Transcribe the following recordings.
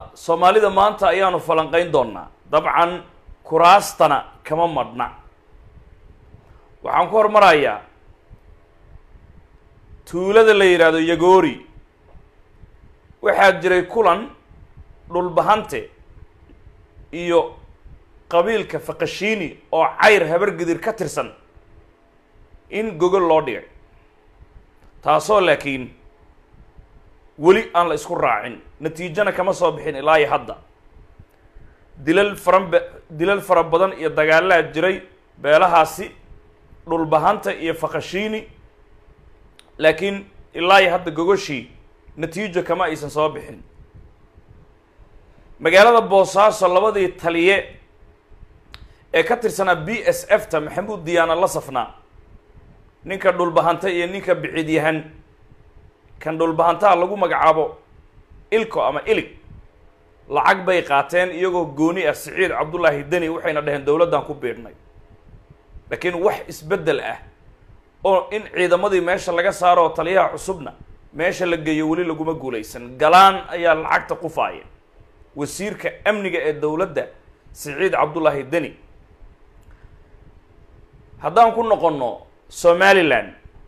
soomaalida maanta ayaanu falanqayn doonaa dabcan kuraastana kama madhna waxaan ku hormarayaa tuulada la yidhaahdo yagoori waxaa jiray kulan dhulbahante iyo qabiilka fakashiini oo cayr habargidir ka tirsan in gogol loo dhigay taasoo laakiin weli aan la isku raacin natiijana kama soo bixin ilaa iyo hadda dilal faran dilal fara badan iyo dagaalaa jiray beelahaasi dhulbahanta iyo fakashiini laakiin ilaa iyo hadda gogoshii natiijo kama aysan soo bixin magaalada boosaaso labadii taliye ee ka tirsanaa b s f ta maxamuud diyaana la safnaa ninka dhulbahanta iyo ninka biciidyahan kan dhulbahantaha lagu magacaabo ilko ama ilig lacag bay qaateen iyagoo gooni ah siciid cabdullaahi deni waxayna dhaheen dowladdan ku biidhnay laakiin wax isbeddel ah oo in ciidamadii meesha laga saaro oo taliyaha cusubna meesha la geeyo weli laguma guulaysan galaan ayaa lacagta qufaaya wasiirka amniga ee dowladda siciid cabdullaahi deni haddaan ku noqonno somalilan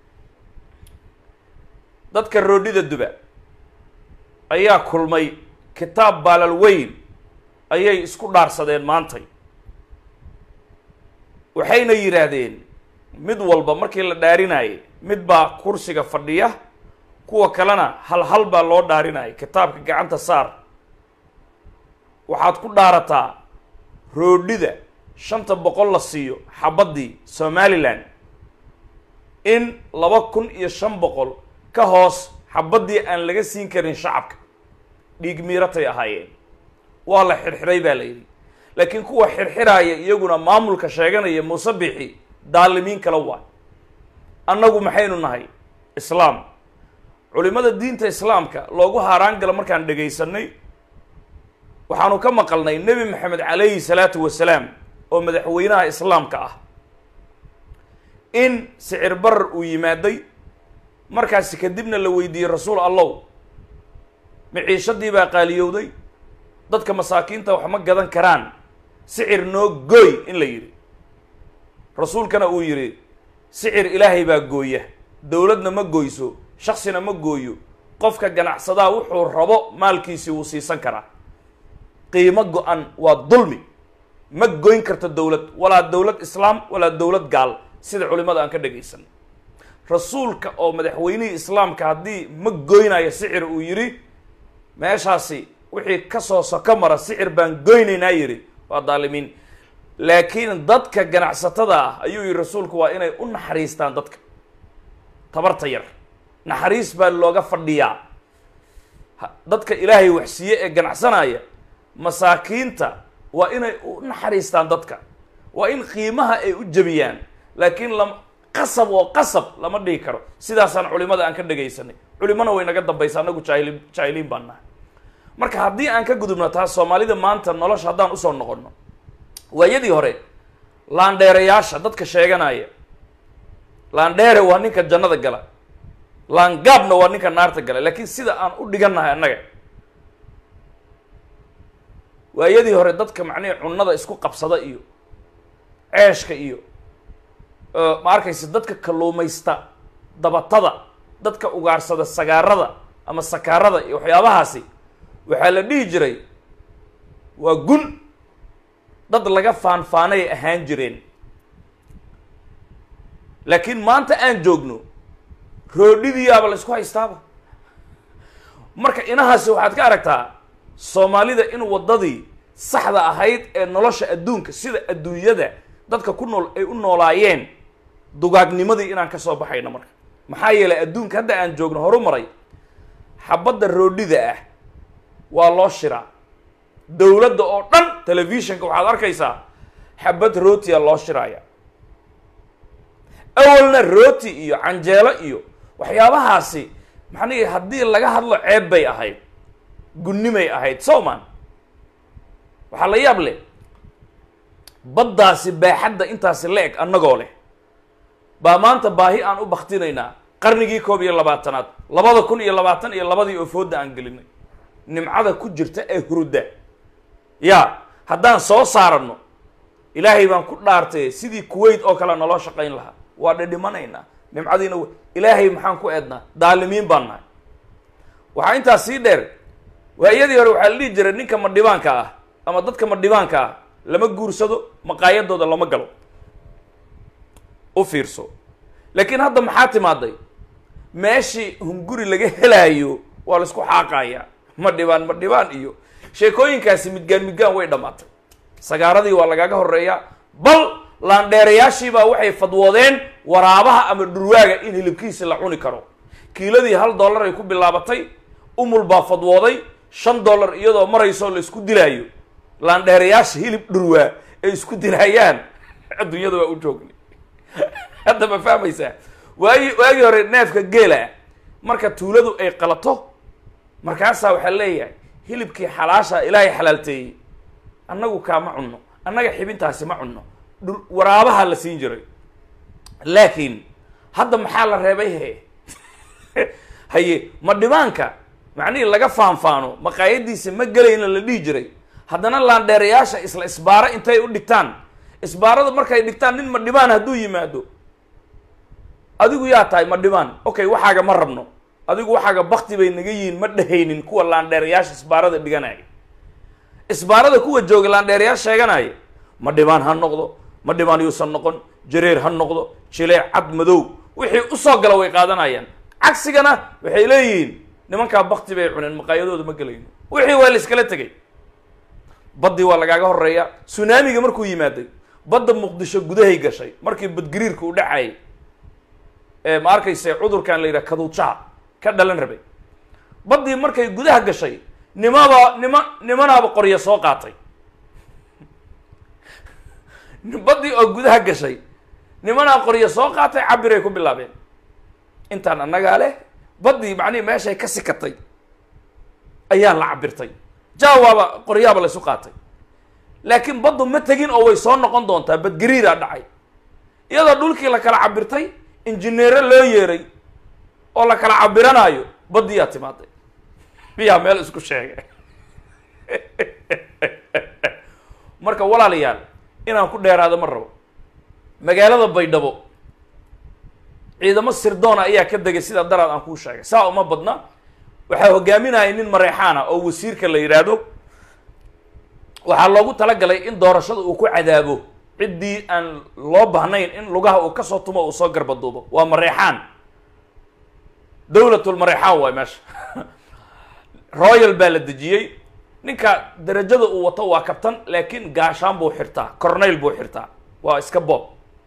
dadka roodhida duba ayaa kulmay kitaab baalal weyn ayay isku dhaarsadeen maantay waxayna yidhaahdeen mid walba markii la dhaarinayay mid baa kursiga fadhiya kuwa kalena hal hal baa loo dhaarinayay kitaabka gacanta saar waxaad ku dhaarataa roodhida shanta boqol la siiyo xabaddii somalilan in laba kun iyo shan boqol ka hoos xabaddii aan laga siin karin shacabka dhiig miiratay ahaayeen waa la xirxiray baa la yidhi laakiin kuwa xirxiraaya iyaguna maamulka sheeganaya muuse bixi daalimiin kala waa annagu maxaynu nahay islaam culimada diinta islaamka loogu haaraan gala markaan dhegaysanay waxaanu ka maqalnay nebi maxamed calayhi salaatu wasalaam oo madaxweynaha islaamka ah in sicir barar uu yimaaday markaasi kadibna la weydiiyey rasuul allow miciishadii baa qaaliyowday dadka masaakiinta wax ma gadan karaan sicir noo gooy in la yidhi rasuulkana uu yidhi sicir ilaahay baa gooya dowladna ma gooyso shaksina ma gooyo qofka ganacsadaa wuxuu rabo maalkiisii wuu siisan karaa qiimo go-an waa dulmi ma goyn karto dowlad walaa dowlad islaam walaa dowlad gaal sida culimada aan ka dhagaysan rasuulka oo madaxweynihii islaamka haddii ma goynayo sicir uu yidhi meeshaasi wixii kasoo soko mara sicir baan goynaynaa yidhi waa daalimiin laakiin dadka ganacsatada ah ayuu yihi rasuulku waa inay u naxariistaan dadka tabarta yar naxariis baa looga fadhiyaa dadka ilaahay waxsiiye ee ganacsanaya masaakiinta waa inay u naxariistaan dadka waa in qiimaha ay u jebiyaan laakiin lam qasab oo qasab lama dhigi karo sidaasaan culimada aan ka dhagaysanay culimana way naga dambaysa anagu jaahili jaahiliin baan nahay marka haddii aan ka gudubno taas soomaalida maanta nolosha haddaan usoo noqono waayadii hore laandheerayaasha dadka sheeganaya laandheere waa ninka jannada gala laangaabna waa ninka naarta gala laakiin sida aan u dhigannahay annaga waayadii hore dadka macnihii cunnada isku qabsada iyo ceeshka iyo ma arkaysa dadka kalluumaysta dabatada dadka ugaarsada sagaarada ama sakaarada iyo waxyaabahaasi waxaa la dhihi jiray waa gun dad laga faanfaanay ahaan jireen laakiin maanta aan joogno roodhidiyaaba la isku haystaaba marka inahaasi waxaad ka aragtaa soomaalida in waddadii saxda ahayd ee nolosha adduunka sida adduunyada dadka ku nool ay u noolaayeen dugaagnimadii inaan ka soo baxayno marka maxaa yeelay adduunka hadda aan joogno horu maray xabadda roodhida ah waa loo shiraa dowladda oo dhan telefishinka waxaad arkaysaa xabad rootiya loo shiraaya awalna rooti iyo canjeelo iyo waxyaabahaasi maxanii haddii laga hadlo ceeb bay ahayd gunnimay ahayd sowman waxaa la yaab leh baddaasi baaxadda intaasi la eg annagoo leh baa maanta baahi aan u baktinaynaa qarnigii koob iyo labaatanaad labada kun iyo labaatan iyo labadii oo fooda aan gelinay nimcada ku jirta ee hurudda ya haddaan soo saarano ilaahay baan ku dhaartay sidii kuwait oo kale naloo shaqayn lahaa waa dhidhimanaynaa nimcadiina w ilaahay maxaan ku eednaa daalimiin baan nahay waxaa intaas sii dheer waayadii hore waxaa la dhihi jiray ninka madhibaanka ah ama dadka madhibaanka ah lama guursado maqaayadooda lama galo u fiirso laakiin hadda maxaa timaaday meeshii hunguri laga helaayo waa la isku xaaqayaa ma dhibaan ma dhibaan iyo sheekooyinkaasi midgaan midgaan way dhammaatay sagaaradii waa lagaga horeeyaa bal laandheerayaashiibaa waxay fadwoodeen waraabaha ama dhurwaaga in hilibkiisi la cuni karo kiiladii hal dollar ay ku bilaabatay umul baa fadwooday shan dollar iyadoo marayso la isku dilaayo laandheerayaasha hilib dhurwaa ay isku dilaayaan adduunyada waa u joogni hadda ma fahmaysaa waagi waagii hore neefka geela ah marka tuuladu ay qalato markaasaa waxaa leeyahay hilibkii xalaasha ilaahay xalaalteeyey annagu kaama cunno annaga xibintaasi ma cunno dhur waraabaha la siin jiray laakiin hadda maxaa la reebay he haye ma dhibaanka macnihii laga faanfaano maqaayadiisa ma gelayna la dhihi jiray haddana laandheerayaasha isla isbaaro intay u dhigtaan isbaarada markay dhigtaan nin ma dhibaan hadduu yimaado adigu yaa tahay ma dhibaan okay waxaaga ma rabno adigu waxaaga bakti bay naga yihiin ma dhehaynin kuwa laandheerayaasha isbaarada dhiganaya isbaarada kuwa jooga laandheerayaasha sheeganaya ma dhibaan ha noqdo ma dhibaan yuusan noqon jareer ha noqdo jileec cad madow wixii usoo gala way qaadanayaan cagsigana waxay leeyihiin nimankaa bakti bay cuneen maqaayadooda ma gelayno wixii waa la iskala tegay baddii waa lagaaga horeeya sunaamiga markuu yimaaday badda muqdisho gudahay gashay markii badgariirka u dhacayay ee ma arkayse cudurkan la yidhaha kaduujaha ka dhalan rabay baddii markay gudaha gashay nimaba nima nimanaaba qorya soo qaatay baddii oo gudaha gashay nimanaa qorya soo qaatay cabiray ku bilaabeen intaan annagaa leh baddii macnihi meeshay ka sikatay ayaa la cabirtay jaawaaba qoryaaba laysu qaatay laakiin baddu ma tegin oo way soo noqon doontaa badgariiraa dhacay iyadoo dhulkii la kala cabirtay injineero loo yeeray oo la kala cabiranaayo baddiyaa timaaday miyaa meel isku sheegay marka walaalayaal inaan ku dheeraado ma rabo magaalada baydhabo ciidamo sirdoona ayaa ka degay sidaa daraad aan kuu sheegay saa uma badna waxaa hogaaminaya nin mareexaana oo wasiirka la yidhaahdo waxaa loogu talagalay in doorashada uu ku cadaabo ciddii aan loo baahnayn in lugaha uu kasoo tumo uu soo garbaduubo waa mareexaan dawlatul mareexaan waay meesha royal baa la dejiyey ninka darajada uu wato waa kabtan laakiin gaashaan buu xirtaa corneyl buu xirtaa waa iska bob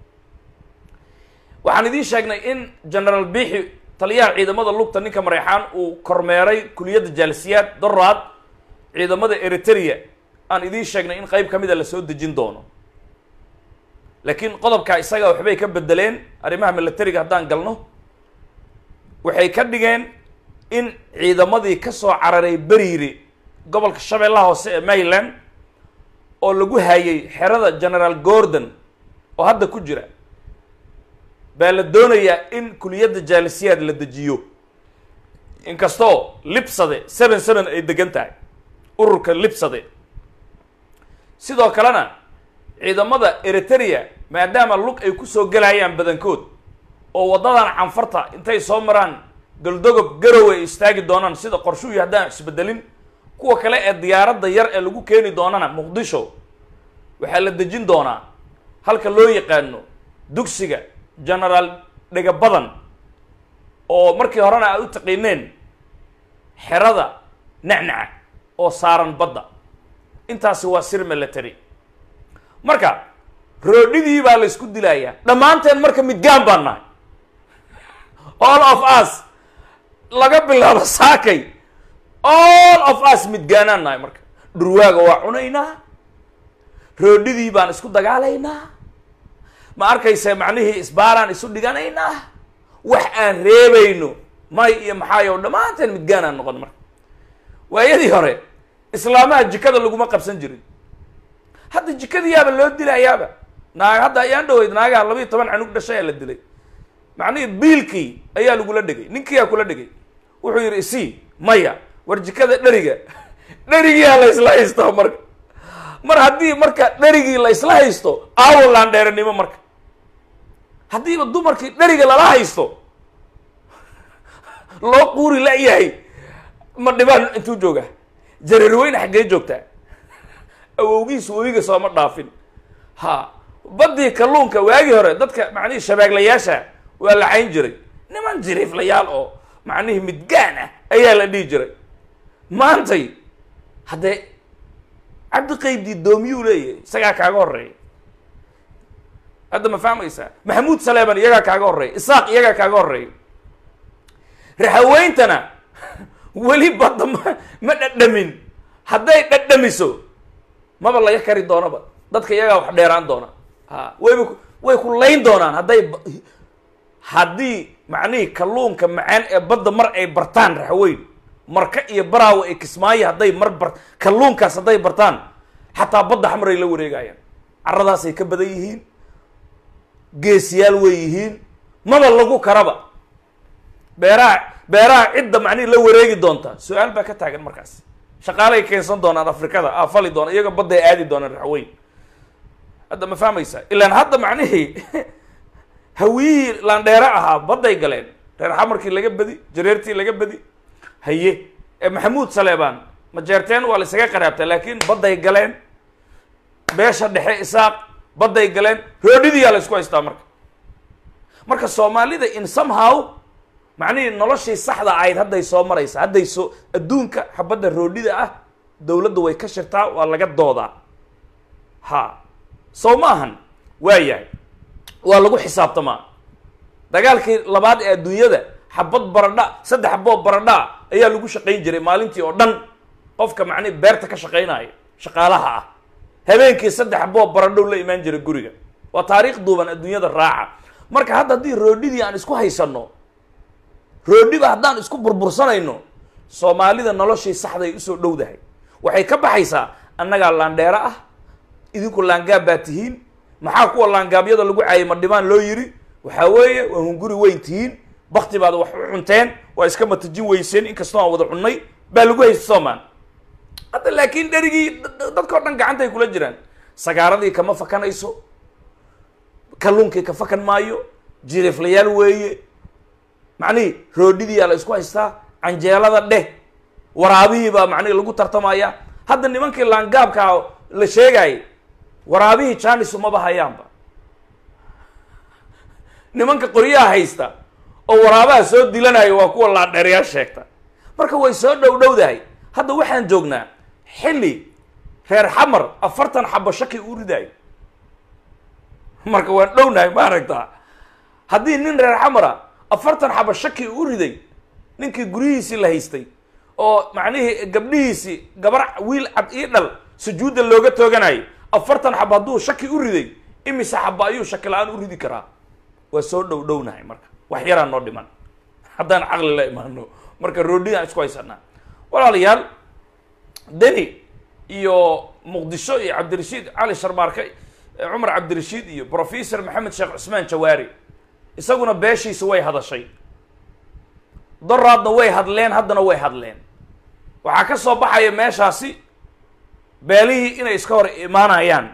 waxaan idiin sheegnay in generaal biixi taliyaha ciidamada lugta ninka mareexaan uu kormeeray kuliyadda jaalisiyaad doraad ciidamada eritrea aan idiin sheegnay in qeyb ka mida lasoo dejin doono laakiin qodobkaa isaga waxbay ka bedeleen arrimaha militariga haddaan galno waxay ka dhigeen in ciidamadii kasoo cararay beriiri gobolka shabeellaha hoose ee maryland oo lagu hayay xerada generaal gordon oo hadda ku jira baa la doonayaa in kuliyadda jaalisiyaad la dejiyo inkastoo libsade seven seven ay degan tahay ururka libsade sidoo kalena ciidamada eritrea maadaama lug ay kusoo gelayaan badankood oo waddadan canfarta intay soo maraan galdogob garow ay istaagi doonaan sida qorshuhii haddaan isbedelin kuwa kale ee diyaaradda yar ee lagu keeni doonana muqdisho waxaa la dejin doonaa halka loo yaqaano dugsiga generaal dhega badan oo markii horena aad u taqiineen xerada nacnaca oo saaran badda intaasi waa sir military marka roodhidii baa la isku dilayaa dhammaanteen marka midgaan baan nahay all of us laga bilaabo saakay all of us midgaanaan nahay marka dhurwaaga waa cunaynaa roodhidii baan isku dagaalaynaa ma arkaysa macnihii isbaaraan isu dhiganaynaa wax aan reebayno may iyo maxaayo dhammaanteen midgaanaan noqon marka waayadii hore islaamaha jikada laguma qabsan jirin hadda jikadiyaaba loo dilayaaba naag hadda ayaan dhaweyd naagaha labayo toban canug dhashay aa la dilay macnihii biilkii ayaa lagula dhegay ninkiyaa kula dhegay wuxuu yidhi isii maya war jikada dheriga dherigiyaa la isla haysto marka mar haddii marka dherigii la isla haysto aawo laandheeranimo marka haddiiba dumarkii dheriga lala haysto loo quuri la-yahay ma dhibaan intuu jooga jareerweyne xaggee joogtaa awowgiisu webiga sooma dhaafin ha baddii kalluunka waagii hore dadka macnihii shabaaglayaasha waa la cayn jiray niman jiriiflayaal oo macnihii midgaan ah ayaa la dhihi jiray maantay haddee cabdiqaybdii doomiyuu leeyahay isagaa kaaga horeeya hadda ma fahmaysaa maxamuud saleeman iyagaa kaaga horeeya isaaq iyagaa kaaga horeeya raxaweyntana weli badda ma ma dhadhamin hadday dhadhamiso maba laga kari doonaba dadka iyagaa wax dheeraan doona ha wayba way ku layn doonaan hadday haddii macnihii kalluunka macaan ee badda mar ay bartaan raxweyn marka iyo baraawo ay kismaayo hadday mar bar kalluunkaas hadday bartaan xataa badda xamray la wareegayaan caradaasay ka badan yihiin geesiyaal way yihiin maba lagu karaba beeraha beeraha cidda macnihi la wareegi doonta su-aal baa ka taagan markaas shaqaalay keensan doonaan afrikada aa fali doona iyaga badday aadi doonaan raxweyn hadda ma fahmaysa ilaan hadda macnihii hawiyihii laandheere ahaa badday galeen reer xamarkii laga bedi jareertii laga bedi haye ee maxamuud saleebaan majeerteen waa la isaga qaraabtaa laakiin badday galeen beesha dhexe isaaq badday galeen roodhidiyaa la isku haystaa marka marka soomaalida in somehow macnihii noloshii saxda ahayd hadday soo maraysa hadday soo adduunka xabadda roodhida ah dowladda way ka shirtaa waa laga doodaa ha sow ma ahan waa yahay waa lagu xisaabtamaa dagaalkii labaad ee adduunyada xabad baradha saddex xaboo baradhaa ayaa lagu shaqayn jiray maalintii oo dhan qofka macnihi beerta ka shaqaynaya shaqaalaha ah habeenkii saddex xaboo baradhow la imaan jiray guriga waa taariikh duuban adduunyada raaca marka hadda haddii roodhidii aan isku haysanno roodhiba haddaan isku burbursanayno soomaalida noloshii saxday usoo dhowdahay waxay ka baxaysaa annagaa laandheero ah idinku laangaab baa tihiin maxaa kuwa laangaabyada lagu caayay ma dhibaan loo yiri waxaa weeye waa hunguri weyn tihiin bakti baad wax u cunteen waa iska matajin weyseen inkastoo aan wada cunnay baa lagu haysta soomaan hadda laakiin dherigii dadkao dhan gacantay kula jiraan sagaaradii kama fakanayso kalluunkii ka fakan maayo jiriiflayaal weeye macnihii roodhidiyaa la isku haystaa canjeelada dheh waraabihii baa macnihi lagu tartamaya hadda nimankii laangaabkaa la sheegayay waraabihii janisu maba hayaanba nimanka qoryaha haysta oo waraabaha soo dilanayo waa kuwa laandheerayaal sheegta marka way soo dhow dhowdahay hadda waxaan joognaa xilli reer xamar afartan xabo shaki u ridayo marka waan dhownahay ma aragtaa haddii nin reer xamara afartan xabo shaki u riday ninkii guryihiisii la haystay oo macnihii gabdhihiisii gabar wiil cad ii dhal sujuudda looga tooganayo afartan xabo hadduu shaki u riday imise xabo ayuu shaki la-aan u ridi karaa waa soo dhow dhownahay marka wax yaraan noo dhiman haddaan caqli la imaano marka roodhidaan isku haysanaa walaalayaal deni iyo muqdisho iyo cabdirashiid cali sharmaarke cumar cabdirashiid iyo professor maxamed sheekh cusmaan jawaari isaguna beeshiisa way hadashay doraadna way hadleen haddana way hadleen waxaa ka soo baxaya meeshaasi beelihii inay iska hor imaanayaan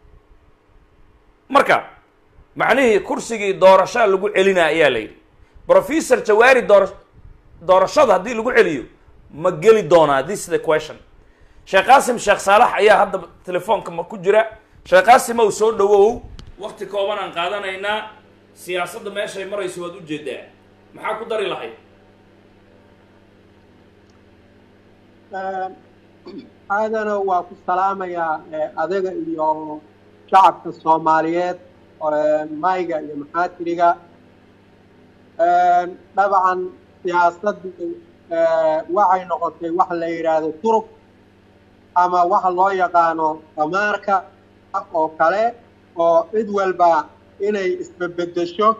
marka macnihii kursigii doorashaa lagu celinaa ayaa la yidhi professor jawaari doora doorashada haddii lagu celiyo ma geli doonaa this is the question sheekh qaasim sheekh saalax ayaa hadda telefoonka ma ku jira sheekh qaasim ow soo dhawow wakti kooban aan qaadanaynaa siyaasadda meeshay marayso waad ujeedaa maxaa ku dari lahayd aadana waa ku salaamayaa adaga iyo shacabka soomaaliyeed mayga iyo maxaatiriga dabcan siyaasaddu waxay noqotay wax la yidhaahdo turub ama waxa loo yaqaano damaarka oo kale oo cid walba inay isbebedesho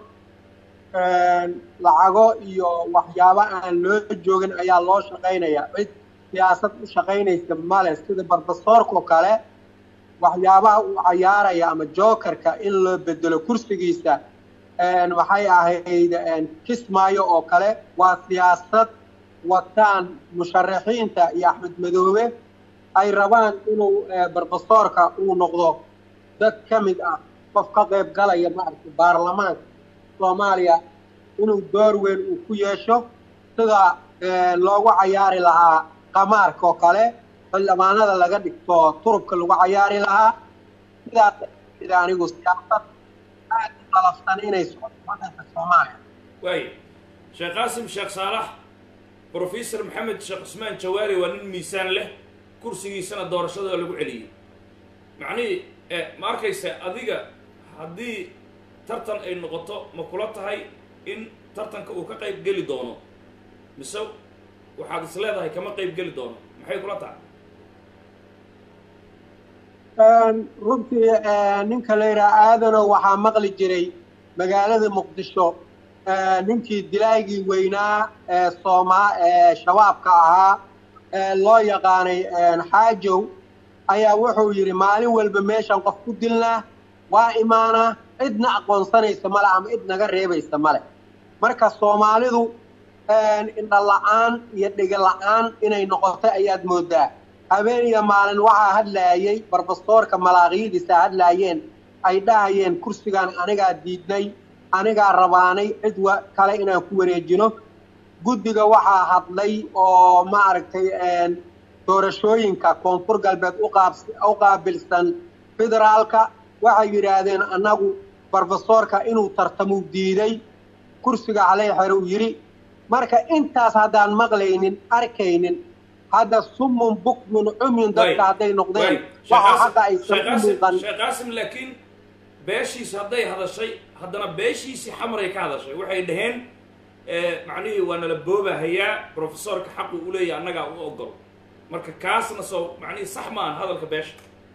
lacago iyo waxyaabo aan loo joogin ayaa loo shaqaynaya cid siyaasad u shaqaynaysa male sida barbasoorkao kale waxyaabaha uu cayaaraya ama jokerka in loo bedelo kursigiisa waxay ahayd kismaayo oo kale waa siyaasad wataan musharaxiinta iyo axmed madoobe ay rabaan inuu barbastoorka uu noqdo dad ka mid ah qof ka qayb galaya maaragtay baarlamaanka soomaaliya inuu door weyn uu ku yeesho sida loogu cayaari lahaa qamaarka oo kale xildhibaanada laga dhigto turubka lagu cayaari lahaa sidaas sida anigu siyaasad aad u qalafsan inay socoto waddanka soomaaliya waay sheekh qaasim sheekh saalax brofesor maxamed sheekh cusmaan jawaari waa nin miisaan leh kursigiisana doorashada lagu celiyey macnihii ma arkaysa adiga haddii tartan ay noqoto ma kula tahay in tartanka uu ka qayb geli doono mise waxaad is leedahay kama qayb geli doono maxay kula tahay runtii ninka la yidhaha aadano waxaa maqli jiray magaalada muqdisho ninkii dilaagii weynaa ee soomaa ee shabaabka ahaa ee loo yaqaanay xaajow ayaa wuxuu yidhi maalin walba meeshan qof ku dilnaa waa imaanaa cidna aqoonsanaysa male ama cid naga reebaysa male marka soomaalidu indha la-aan iyo dhiga la-aan inay noqotay ayaad moodaa habeen iyo maalin waxaa hadlaayay barbastoorka malaaqiyidiisa hadlaayeen ay dhahayeen kursigan anigaa diidnay anigaa rabaanay cid kale inaan ku wareejino guddiga waxaa hadlay oo maaragtay doorashooyinka koonfur galbeed u qaabilsan federaalka waxay yidhaahdeen annagu barbastoorka inuu tartamuu diiday kursiga halay xer uu yidhi marka intaas haddaan maqlaynin arkaynin hadda sumun bukmun cumyun dadka hadday noqdeen waxa xaqa aysan u muuqan sheekh qaasim laakiin beeshiisi hadday hadashay haddana beeshiisii xamaray ka hadashay waxay dhaheen macnihii waa nala boobahayaa profesorka xaqu u leeyahy annagaa u ogol marka kaasna soo macnihii sax ma aha hadalka beesha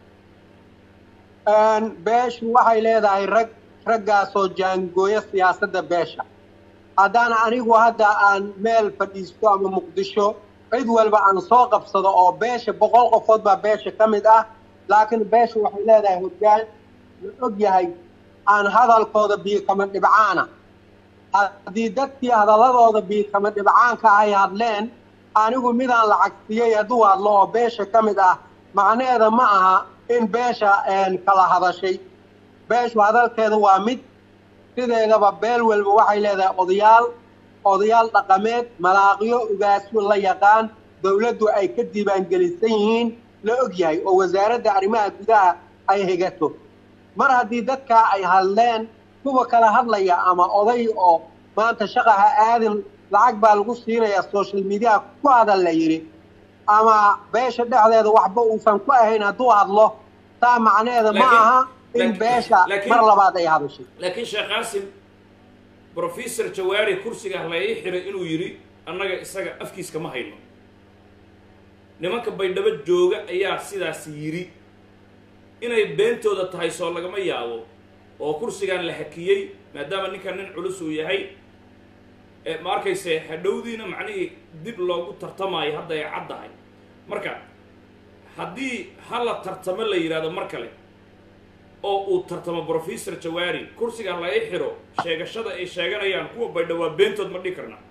beeshu waxay leedahay rag raggaasoo jaangooya siyaasadda beesha haddaan anigu hadda aan meel fadhiisto ama muqdisho cid walba aan soo qabsado oo beesha boqol qofood baa beesha ka mid ah laakiin beesha waxay leedahay hoggaan la og yahay aan hadalkooda biikama dhibcaana haddii dadkii hadalladooda biikama dhibcaanka ay hadleen anigu midaan lacag siiyey hadduu hadlo oo beesha ka mid ah macnaheeda ma aha in beesha kala hadashay beeshu hadalkeeda waa mid sideedaba beel walba waxay leedahay odayaal odayaal dhaqameed malaaqyo ugaasyo la yaqaan dawladdu ay ka diiwaangelisan yihiin la og yahay oo wasaaradda arrimaha gudaha ay higato mar haddii dadkaa ay hadleen kuwa kala hadlaya ama oday oo maanta shaqaha aadin lacag baa lagu siinayaa social mediaha ku hadal la yidhi ama beesha dhexdeeda waxba uusan ku ahayn hadduu hadlo taa macnaheeda ma aha in beesha mar labaad ay hadashay laakiin sheekh qaasim brofesor jawaari kursiga la ii xiray inuu yidhi annaga isaga afkiiska ma hayno nimanka baydhabo jooga ayaa sidaas yidhi inay beentooda tahay soo lagama yaabo oo kursigan la hakiyey maadaama ninkan nin culus uu yahay ma arkayse hadhowdiina macnihii dib loogu tartamaayo hadda ay caddahay marka haddii hala tartamo la yidhahdo mar kale oo uu tartamo brofesor jawaari kursigan la ii xiro sheegashada ay sheeganayaan kuwa baydha waa beentood ma dhihi karna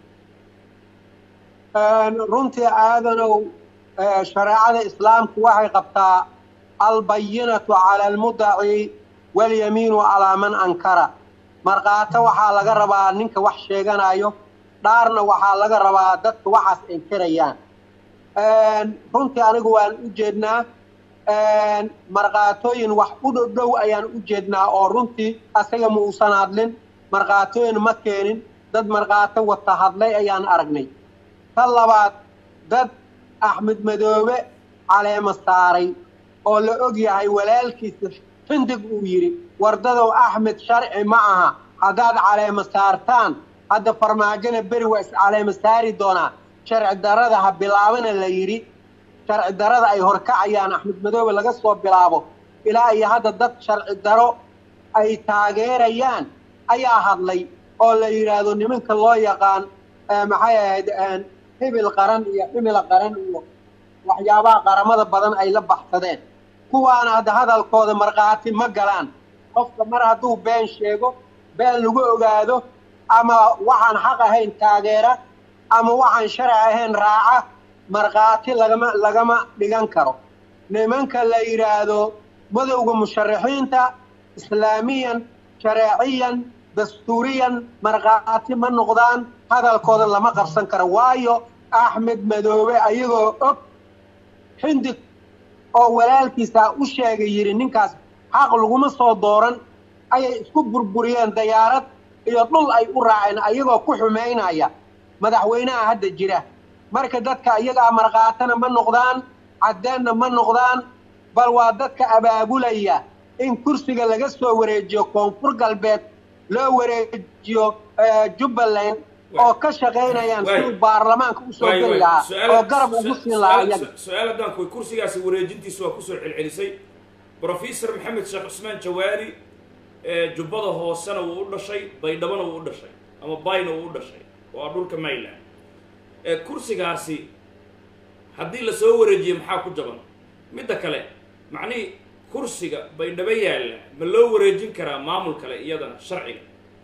runtii aadanow shareecada islaamku waxay qabtaa albayinatu cala almudaci walyamiinu calaa man ankara markaato waxaa laga rabaa ninka wax sheeganayo dhaarna waxaa laga rabaa dadka waxaas inkirayaan runtii anigu waan u jeednaa markhaatooyin wax u dhodhow ayaan u jeednaa oo runtii asaga ma uusan hadlin markhaatooyin ma keenin dad markhaato wata hadlay ayaan aragnay ta labaad dad axmed madoobe caleema saaray oo la og yahay walaalkiisa xindig uu yidhi wardadow axmed sharci ma aha haddaad caleema saartaan hadda farmaajona beri waa is caleema saari doonaa sharci darada ha bilaabana la yidhi sharci darada ay horkacayaan axmed madoobe laga soo bilaabo ilaa iyo hadda dad sharci daro ay taageerayaan ayaa hadlay oo la yidhaahdo nimanka loo yaqaan maxay ahayd hibil qaran iyo ximila qaran iyo waxyaabaha qaramada badan ay la baxsadeen kuwaana hadda hadalkooda markhaati ma galaan qofka mar hadduu been sheego been lagu ogaado ama waxaan xaq ahayn taageera ama waxaan sharci ahayn raaca markhaati lagama lagama dhigan karo nimanka la yidhaahdo madowga musharaxiinta islaamiyan shareeciyan dastuuriyan markhaati ma noqdaan hadalkooda lama qabsan karo waayo axmed madoobe ayagoo og xindig oo walaalkiisa u sheegay yidhi ninkaas xaq laguma soo dooran ayay isku burburiyeen dayaarad iyo dhul ay u raaceen ayagoo ku xumaynaya madaxweynaha hadda jira marka dadka iyagaa markhaatana ma noqdaan caddeenna ma noqdaan bal waa dadka abaabulaya in kursiga laga soo wareejiyo koonfur galbeed loo wareejiyo jubbaland oo ka shaqaynayaan siduu baarlamaanka usoo geli lahaa oo garab ugu siin lahaa iyaga su-aal haddaan kuy kursigaasi wareejintiisa waa kusoo celcelisay brofesor maxamed sheekh cusmaan jawaari jubbada hoosena wuu u dhashay baydhabona wuu u dhashay ama bayna wuu u dhashay waa dhulka mayland kursigaasi haddii lasoo wareejiyo maxaa ku jaban midda kale macnihii kursiga baydhabo yaalla ma loo wareejin karaa maamul kale iyadana sharciga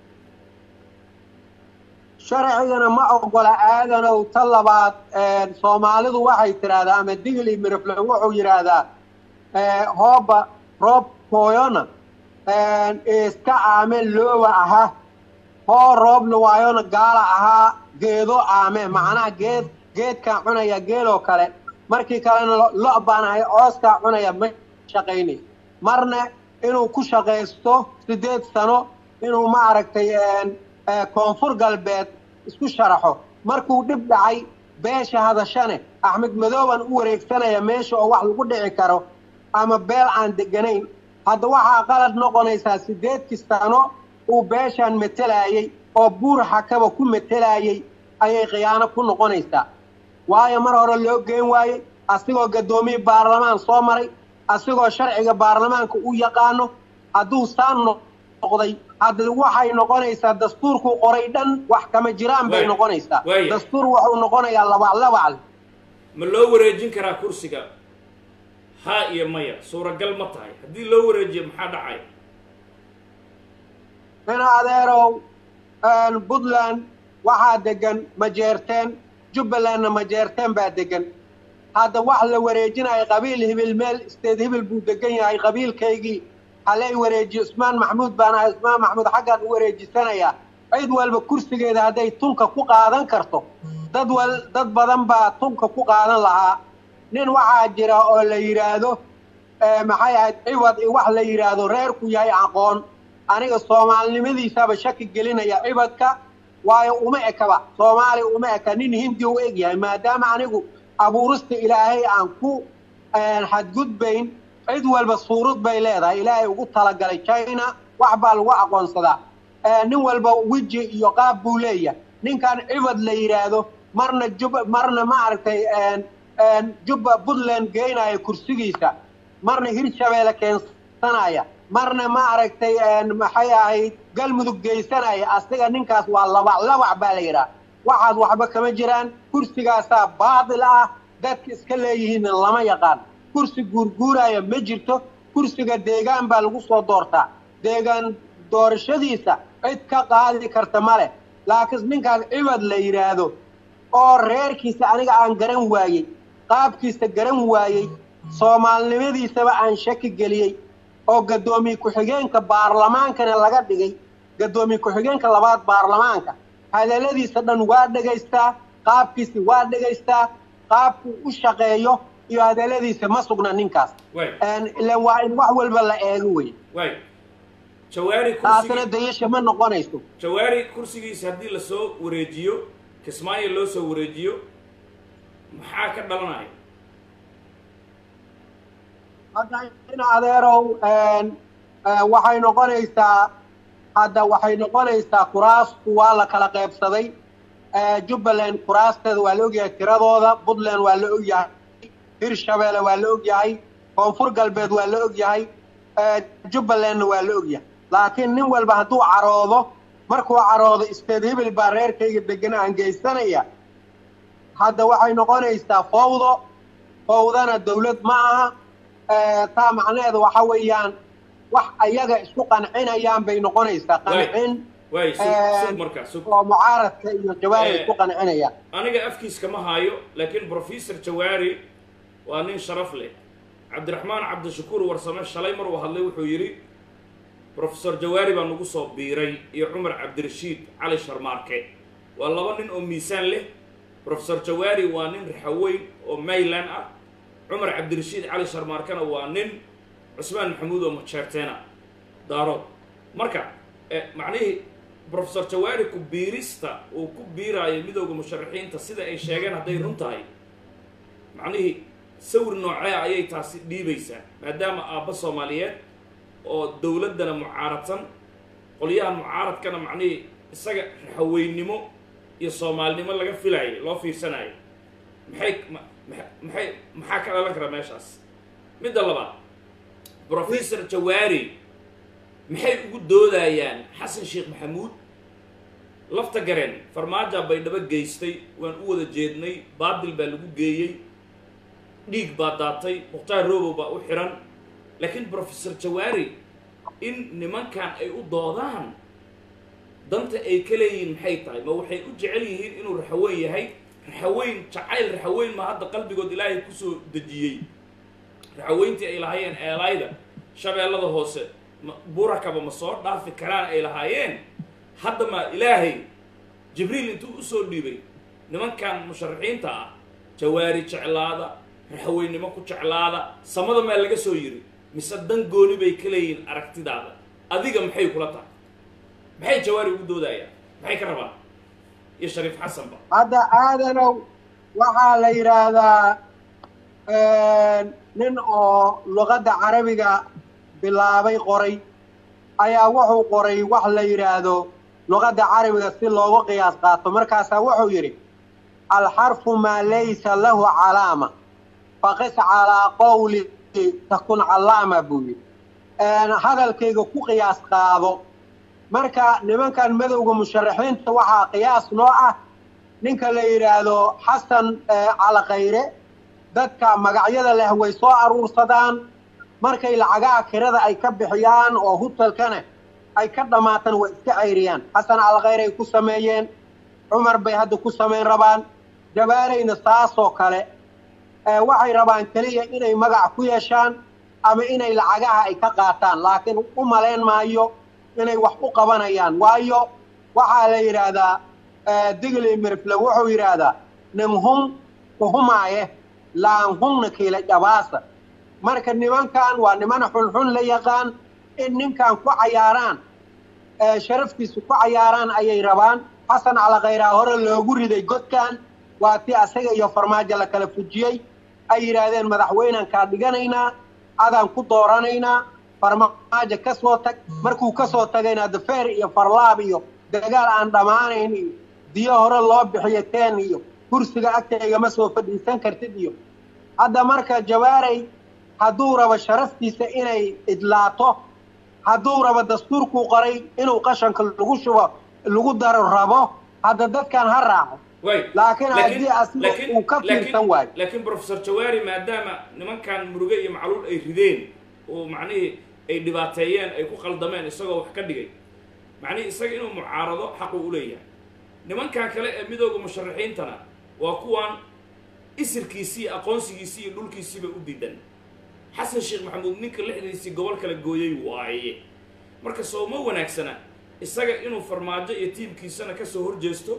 sharcigana ma ogola aadanow ta labaad soomaalidu waxay tidhaahdaa ama digli mirifle wuxuu yidhaahdaa hooba roob hooyona iska aame loowa aha hoo roobna waayona gaala ahaa geedo aame macnaha geed geedkaa cunaya geeloo kale markii kalena lo' baan ahay cooskaa cunaya ma shaqaynay marna inuu ku shaqaysto siddeed sano inuu ma aragtay koonfur galbeed isku sharaxo markuu dhib dhacay beesha hadashane axmed madooban u wareegsanaya meesha oo wax lagu dhici karo ama beel aan deganayn hadda waxaa qalad noqonaysaa siddeedkii sano uu beeshaan metelaayey oo buur xakaba ku metelaayey ayay khiyaano ku noqonaysaa waayo mar hore loo geen waayey asigoo gaddoomiye baarlamaan soo maray asigoo sharciga baarlamaanka u yaqaano hadduu saan noqday hadda waxay noqonaysaa dastuurkuu qoray dhan wax kama jiraan bay noqonaysaa dastuur wuxuu noqonayaa labaclabacle ma loo wareejin karaa kursiga haa iyo maya suuragal ma tahay haddii loo wareejiyo maxaa dhacaya ina adeerow puntland waxaa degan majeerteen jubbalandna majeerteen baa degan hadda wax la wareejinayo qabiil hibil meel isteed hibil buu degan yahay qabiilkaygii halay wareejiyo ismaan maxamuud baan ahay ismaan maxamuud xaggaan u wareejisanayaa cid walba kursigeeda hadday tunka ku qaadan karto dad wal dad badan baa tunka ku qaadan lahaa nin waxaa jira oo la yidhaahdo maxay ahayd ciwad wax la yidhaahdo reerku yahay aqoon aniga soomaalinimadiisaba shaki gelinaya ciwadka waayo uma ekaba soomaaliya uma eka nin hindi u eg yahay maadaama anigu abuurista ilaahay aan ku xadgudbayn cid walba suurad bay leedahay ilaahay ugu talagalay china wax baa lagu aqoonsadaa nin walba weji iyo qaab buu leeyahay ninkan ciwad la yidhaahdo marna jub marna ma aragtay jubba puntland geynaya kursigiisa marna hirshabeelle keensanaya marna ma aragtay maxay ahayd galmudug geysanaya asiga ninkaas waa labac labac baa la yidhaha waxaad waxba kama jiraan kursigaasaa baadil ah dadka iska leeyihiinna lama yaqaan kursi guurguuraya ma jirto kursiga deegaan baa lagu soo doortaa deegaan doorashadiisa cid ka qaadi karta ma leh laakiin ninkaas ciwad la yidhaahdo oo reerkiisa aniga aan garan waayey qaabkiisa garan waayey soomaalinimadiisaba aan shaki geliyey oo gaddoomiye ku-xigeenka baarlamaankana laga dhigay gaddoomiye ku-xigeenka labaad baarlamaanka hadalladiisa dhan waa dhegaystaa qaabkiisa waa dhegaystaa qaabkuu u shaqeeyo iyo hadalladiisa ma sugna ninkaas ilan waa in wax walba la eego wey jawaari taasina dayasha ma noqonayso jawaari kursigiisa haddii lasoo wareejiyo kismaayo loo soo wareejiyo maxaa ka dhalanaya hadda in adeerow waxay noqonaysaa hadda waxay noqonaysaa kuraasku waa la kala qaybsaday jubbaland kuraasteeda waa la ogyahay tiradooda puntland waa la ogyahay hirshabeelle waa la ogyahay koonfur galbeed waa la ogyahay jubbalandna waa la ogyahay laakiin nin walba hadduu caroodo markuu caroodo isteed hibil baa reerkayga degan aan geysanaya hadda waxay noqonaysaa fawdo fawdana dawlad ma aha taa macnaheeda waxa weeyaan wax ayaga isku qancinayaan bay noqonaysaa qancin waay sug Eh, sug markaa sug oo mucaaradka iyo jawaari ay Eh. ku qancinayaan aniga afkiiska ma haayo laakiin professor jawaari waa nin sharaf leh cabdiraxmaan cabdishakuur warsame shalay mar uu hadlay wuxuu yidhi professor jawaari baa nagu soo biiray iyo cumar cabdirashiid cali sharmaarke waa laba nin oo miisaan leh professor jawaari waa nin raxaweyn oo mayland ah cumar cabdirashiid cali sharmaarkena waa nin cusmaan maxamuud oo majeerteena daarood marka eh, macnihii professor jawaari ku biirista uu ku biiraayo midooda musharaxiinta sida ay sheegeen hadday run tahay macnihii sawir noocee ayay taasi dhiibaysaa maadaama aabba soomaaliyeed oo dowladdana mucaaradsan qolyahan mucaaradkana macnihii isaga raxaweynimo iyo soomaalinimo laga filaayay loo fiirsanayo maxay ma- maxa- maxay maxaa ka dhalan kara meeshaas midda labaad professor jawaari maxay ugu doodayaan xasan sheekh maxamuud lafta gareen farmaaja baydhabo geystay waan u wada jeednay baadil baa lagu geeyey dhiig baa daatay mukhtaar robow baa u xiran laakiin professor jawaari in nimankan ay u doodaan danta ay ka leeyihiin maxay tahay ma waxay u jecel yihiin inuu raxaweyn yahay raxaweyn jacayl raxaweyn ma hadda qalbigood ilaahay kusoo dejiyey raxaweyntii ay lahaayeen eelaayda shabeellada hoose ma burakaba ma soo dhaafi karaan ay lahaayeen hadda ma ilaahay jibriil intuu usoo dhiibay nimankan musharaxiinta ah jawaari jeclaada raxaweynimo ku jeclaada samada maa laga soo yiri mise dan gooni bay ka leeyihiin aragtidaada adiga maxay kula tahay maxay jawaari ugu doodayaan maxay ka rabaan iyo shariif xasanba hadda aadanow waxaa la yidhaahdaa nin oo luqadda carabiga bilaabay qoray ayaa wuxuu qoray wax la yidhaahdo luqadda carabiga si loogu qiyaas qaato markaasaa wuxuu yidhi alxarfu maa laysa lahu calaama faqis calaa qowli takun callaama buu yidhi hadalkayga ku qiyaas qaado marka nimankan madowga musharaxiinta waxaa qiyaas noo ah ninka la yidhaahdo xasan calakayre dadka magacyada leh way soo aruursadaan markay lacagaha kirada ay ka bixiyaan oo hutelkana ay ka dhammaatan way iska cayriyaan xasan calakayre ay ku sameeyeen cumar bay hadda ku samayn rabaan jabaarayna saasoo kale waxay rabaan keliya inay magac ku yeeshaan ama inay lacagaha ay ka qaataan laakiin u malayn maayo inay wax u qabanayaan waayo waxaa la yidhaahdaa digli mirfle wuxuu yidhaahdaa nimhun uhumaaye laanhunna kiila dhabaasa marka nimankan waa niman xunxun la yaqaan in ninkan ku cayaaraan sharaftiisu ku cayaaraan ayay rabaan xasan calakayraa hore loogu riday godkan waa ti asaga iyo farmaajo la kala fujiyey ay yidhaahdeen madaxweynaan kaa dhiganaynaa adaan ku dooranaynaa farmaajo ka soo tag markuu ka soo tagayna dafeer iyo farlaab iyo dagaal aan dhammaanayn iyo diyo hore loo bixiyo teen iyo kursiga agtayga ma soo fadhiisan kartid iyo hadda marka jawaaray hadduu rabo sharaftiisa inay idlaato hadduu rabo dastuurkuu qoray inuu qashanka lagu shubo lagu daro rabo hadda dadkan ha raaco laakiin haddii asiga uu ka fiirsan waayo laakiin professor jawaari maadaama nimankan muruge iyo macluul ay rideen oo macnihii ay dhibaateeyeen ay ku qaldameen isagoo wax ka dhigay macnihii isaga inuu mucaarado xaqu u leeyahay nimankan kale ee midooda musharaxiintana waa kuwan isirkiisii aqoonsigiisii iyo dhulkiisiiba u diidan xasan sheekh maxamuud ninka lixdiisii gobol kala gooyay waaye marka soo ma wanaagsana isaga inuu farmaajo iyo tiimkiisana kasoo horjeesto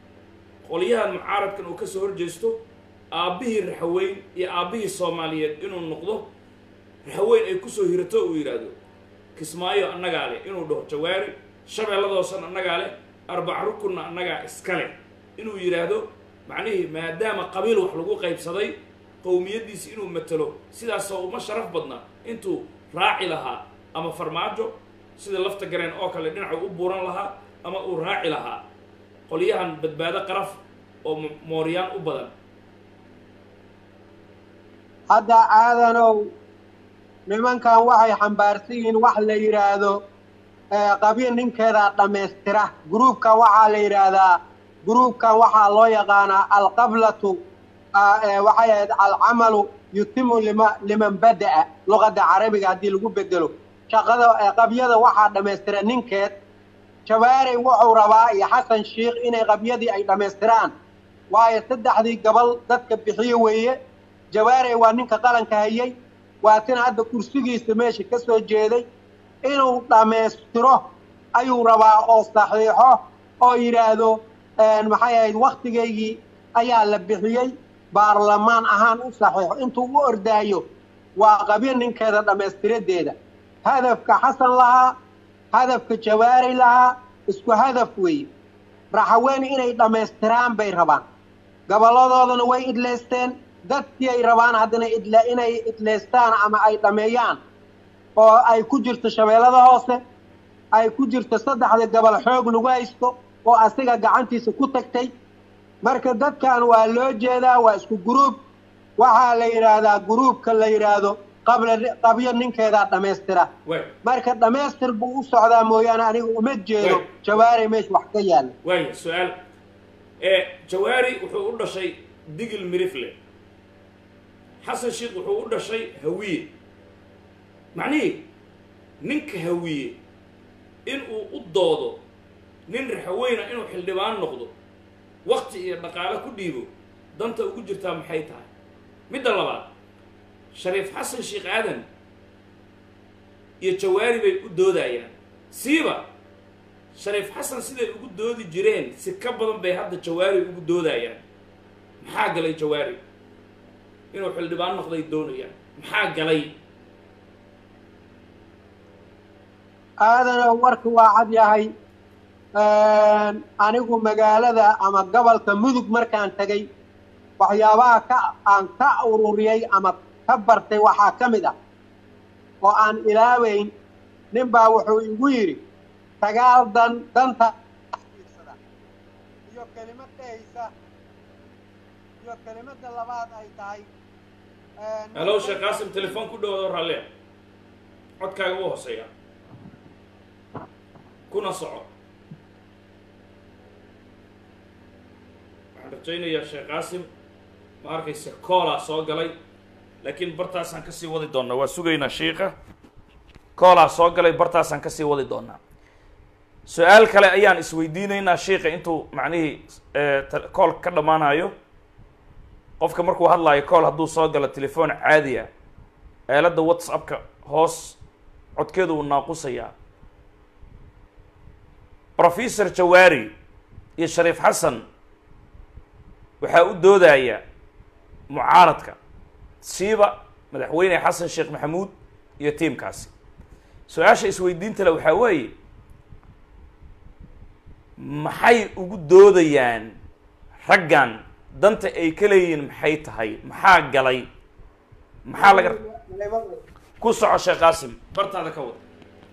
qolyahan mucaaradkan uu kasoo horjeesto aabbihii raxaweyn iyo aabbihii soomaaliyeed inuu noqdo raxaweyn ay kusoo hirato uu yidhaahdo kismaayo annagaa leh inuu dhaho jawaari shabeelladoosan annagaa leh arbac rukunna annagaa iska leh inuu yidhaahdo macnihii maadaama qabiil wax lagu qaybsaday qowmiyaddiisi inuu matelo sidaasoo uma sharaf badna intuu raaci lahaa ama farmaajo sida lafta gareen oo kale dhinaca u buuran lahaa ama uu raaci lahaa qolyahan badbaado qaraf oo mooryaan u badan hadda aadanow nimankan waxay xambaarsan yihiin wax la yidhaahdo qabiil ninkeedaa dhammaystira gruubkan waxaa la yidhaahdaa gruubkan waxaa loo yaqaanaa alqablatu waxay ahayd alcamalu yutimu lima liman bada'a luqadda carabiga haddii lagu bedelo shaqada qabyada waxaa dhammaystira ninkeed jawaarey wuxuu rabaa iyo xasan sheikh inay qabyadii ay dhammaystiraan waayo saddexdii gobol dadka bixiye weeye jawaarey waa ninka qalanka hayay waa tina hadda kursigiisa meesha ka soo jeeday inuu dhammaystiro ayuu rabaa oo saxiixo oo yidhaahdo maxay ahayd wakhtigaygii ayaa la bixiyey baarlamaan ahaan u saxiixo intuu u ordaayo waa qabyo ninkeeda dhammaystiradeeda hadafka xasan lahaa hadafka jawaari lahaa isku hadaf weeye raxaweyn inay dhammaystiraan bay rabaan gobolladoodana way idlaysteen dadkii ay rabaan haddana idla inay idlaystaan ama ay dhammeeyaan oo ay ku jirto shabeellada hoose ay ku jirto saddexda gobol xoog lagu haysto oo asiga gacantiisa ku tagtay marka dadkan waa loo jeedaa waa isku guruub waxaa la yidhaahdaa guruubka la yidhaahdo qabla qabyo ninkeedaa dhammaystira marka dhammaystir buu u socdaa mooyaane aniga uma jeedo jawaari meesha wax ka yaalla waaya su-aal jawaari wuxuu u dhashay digil mirifle xasan sheikh wuxuu u dhashay hawiye macnihii ninka hawiye inuu u doodo nin raxaweyna inuu xildhibaan noqdo wakti iyo dhaqaale ku dhiibo danta ugu jirtaa maxay tahay midda labaad shariif xasan sheekh aadan iyo jawaari bay u doodayaan siiba shariif xasan siday ugu doodi jireen si ka badan bay hadda jawaari ugu doodayaan maxaa galay jawaari inuu xildhibaan noqday doonayaan maxaa galay aadana warka waa cad yahay anigu magaalada ama gobolka mudug markaan tegay waxyaabaha ka aan ka ururiyey ama ka bartay waxaa ka mid ah oo aan ilaaweyn nin baa wuxuu igu yidhi sagaal dan danta iyo kelimad dhehaysa iyo kelimadda labaad ay tahay halow sheekh qaasim telefoon ku dhawado raallia codkaaga u hooseeya kuna soco waxaan rajaynayaa sheekh qaasim ma arkaysa koolaa soo galay laakiin bartaasaan kasii wadi doonaa waa sugaynaa shiika koolaa soo galay bartaasaan kasii wadi doonaa su-aal kale ayaan isweydiinaynaa shiika intuu macnihii kool ka dhammaanayo qofka markuu hadlaayo kool hadduu soo galo telefoon caadi ah aaladda whatsappka hoos codkeedu uu naaqusayaa professor jawaari iyo shariif xasan waxaa u doodaya mucaaradka siiba madaxweyne xasan sheekh maxamuud iyo tiimkaasi su-aasha isweydiinta le waxaa weeye maxay ugu doodayaan raggan danta ay ka leeyihiin maxay tahay maxaa galay maxaa laga ku soco sheekh qaasim bartaada ka wada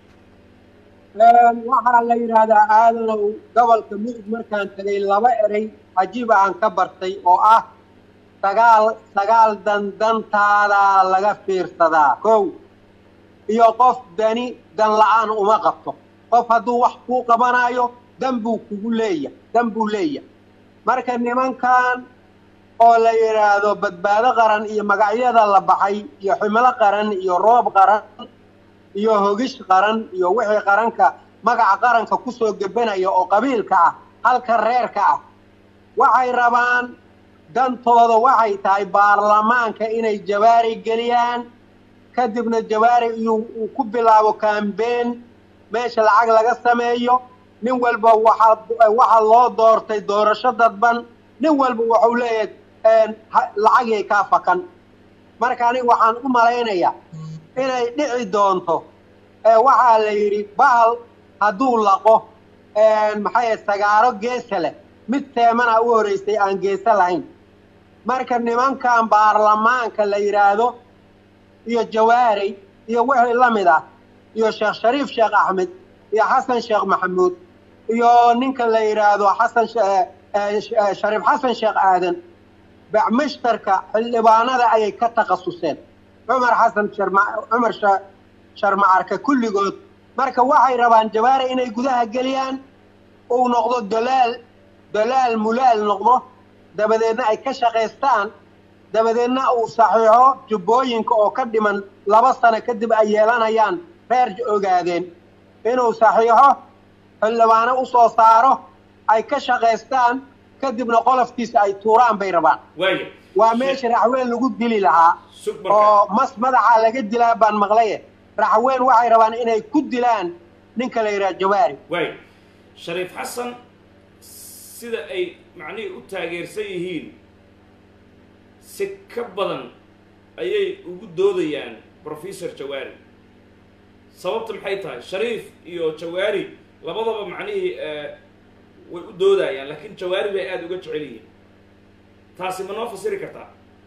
waxaa la yidhaahdaa aadanow gobolka mudug markaan tegay laba erey cajiiba aan ka bartay oo ah sagaal sagaal dan dantaadaa laga fiirsadaa kow iyo qof dani dan la-aan uma qabto qof hadduu wax kuu qabanaayo dan buu kugu leeya dan buu leeya marka nimankan oo la yidhaahdo badbaado qaran iyo magacyada la baxay iyo ximilo qaran iyo roob qaran iyo hogish qaran iyo wixii qaranka magaca qaranka kusoo gebanaya oo qabiilka ah halka reerka ah waxay rabaan dantooda waxay tahay baarlamaanka inay jawaari geliyaan kadibna jawaari uu ku bilaabo kambeyn meesha lacag laga sameeyo nin walba waxaa waxaa loo doortay doorasho dadban nin walba wuxuu leeyahay lacagay kaa fakan marka aniga waxaan u malaynayaa inay dhici doonto waxaa la yidhi bahal hadduu laqo maxay sagaaro geesa leh mid teemana u horeysay aan geesa lahayn marka nimankan baarlamaanka la yidhaahdo iyo jawaari iyo wixii la mid ah iyo sheekh shariif sheekh axmed iyo xasan sheekh maxamuud iyo ninka la yidhaahdo xasan shariif xasan sheekh aadan bacmishtarka xildhibaanada ayay ka takhasuseen cumar xasan cumar sharmacarka kulligood marka waxay rabaan jawaari inay gudaha geliyaan uu noqdo dalaal dalaal mulaal noqdo dabadeedna ay ka shaqaystaan dabadeedna uu saxiixo jubbooyinka oo ka dhiman laba sano kadib ay yeelanayaan reer ogaadeen inuu saxiixo xildhibaano usoo saaro ay ka shaqaystaan kadibna qolofkiisa ay tuuraan bay rabaan waaya waa meesha raxweyn lagu dili lahaa sug marka oo mas madaxa laga dilaa baan maqlaye raxweyn waxay rabaan inay ku dilaan ninka la yidhaha jawaari waaya shariif xasan sida ay macnihii u taageersan yihiin si ka badan ayay ugu doodayaan professor jawaari sababta maxay tahay shariif iyo jawaari labadaba macnihii eh, way u doodayaan laakiin jawaari bay aada uga jecel yihiin taasi ma noo fasiri kartaa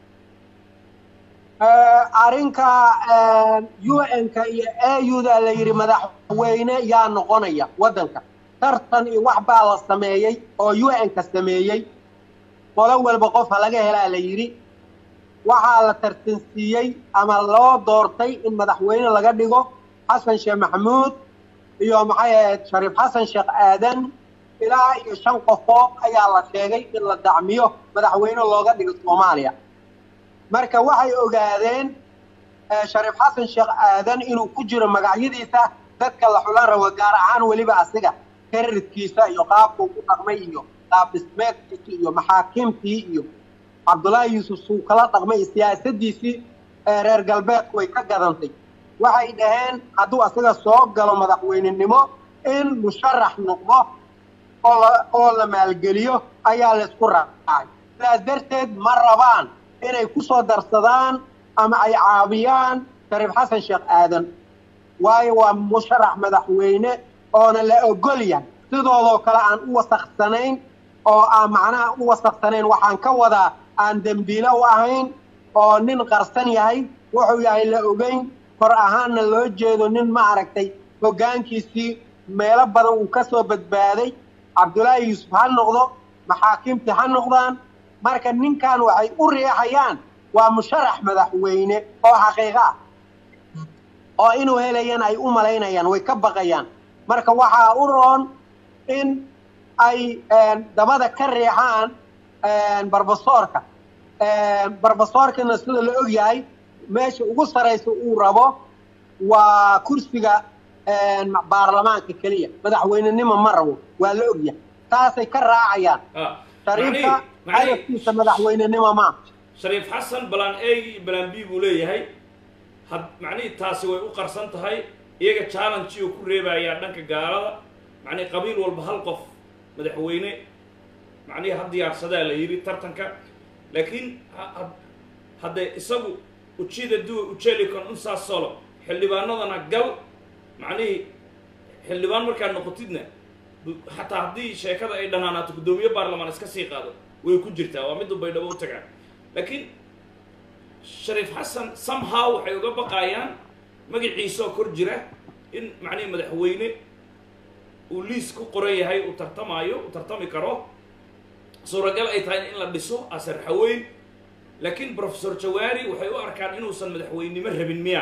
arrinka un-ka iyo auda la yidhi madaxweyne yaa noqonaya waddanka tartan iyo wax baa la sameeyey oo un-ka sameeyey qolo walba qofa laga helaa la yidhi waxaa la tartansiiyey ama loo doortay in madaxweyne laga dhigo xasan sheekh maxamuud iyo maxay ahayd shariif xasan sheekh aadan ilaa iyo shan qofood ayaa la sheegay in la dacmiyo madaxweyne looga dhigo soomaaliya marka waxay ogaadeen eh, shariif xasan sheekh aadan inuu ku jiro magacyadiisa dadka la xulan rabo gaar ahaan weliba asiga karirkiisa iyo qaabkuu ku dhaqmay iyo qaab dhismeedkiisa iyo maxaakiimtii iyo cabdullaahi yuusuf suu kala dhaqmay iyo siyaasadiisii ee reer galbeedku way ka gadantay waxay dhaheen hadduu asiga soo galo madaxweynenimo in musharax noqdo oo la oo la maalgeliyo ayaa laysku raacay sidaas darteed ma rabaan inay ku soo darsadaan ama ay caabiyaan shariif xasan sheekh aadan waayo waa musharax madaxweyne oona la ogol yahay sidoodoo kale aan u wasaksanayn oo aan macnaha u wasaksanayn waxaan ka wadaa aan dembiile u ahayn oo nin qarsan yahay wuxuu yahay la ogeyn kor ahaanna loo jeedo nin ma aragtay hoggaankiisii meelo badan uu ka soo badbaaday cabdullaahi yuusuf ha noqdo maxaakiimtii ha noqdaan marka ninkan waxay u riixayaan waa musharax madaxweyne oo xaqiiqo ah oo inuu helayana ay u malaynayaan way ka baqayaan marka waxaa u roon in ay dabada ka riixaan barbasoorka barbasoorkana sida la og yahay meesha ugu saraysa uu rabo waa kursiga baarlamaanka keliya madaxweynenimo ma rabo waa la og yahay taasay ka raacayaan Ah, shariifka macnihii- macnihii- hadafkiisa madaxweynenimo ma shariif xasan balaan a iyo balaan b buu leeyahay had macnihii taasi way u qarsan tahay iyaga challenge uu ku reebayaa dhanka gaalada macnihii qabiil walba hal qof madaxweyne macnihii ha diyaarsadaa la yidhi tartanka laakiin ha- ha- haddee isagu ujida duwa ujelikon unsaas solo xildhibaanadana gal macnihii xildhibaan markaad noqotidna bu- xataa haddii sheekada ay dhanaanaato guddoomiye baarlamaan iska sii qaado way ku jirtaa waa middu baydhabo u tagaan laakiin shariif xasan somehow waxay uga baqayaan magaciisoo kor jira in macnihii madaxweyne uu liis ku qoran yahay uu tartamaayo uu tartami karo suuragal ay tahay in la dhiso asar xaweyn laakiin professor jawaari waxay u arkaan inuusan madaxweynimo rabin miya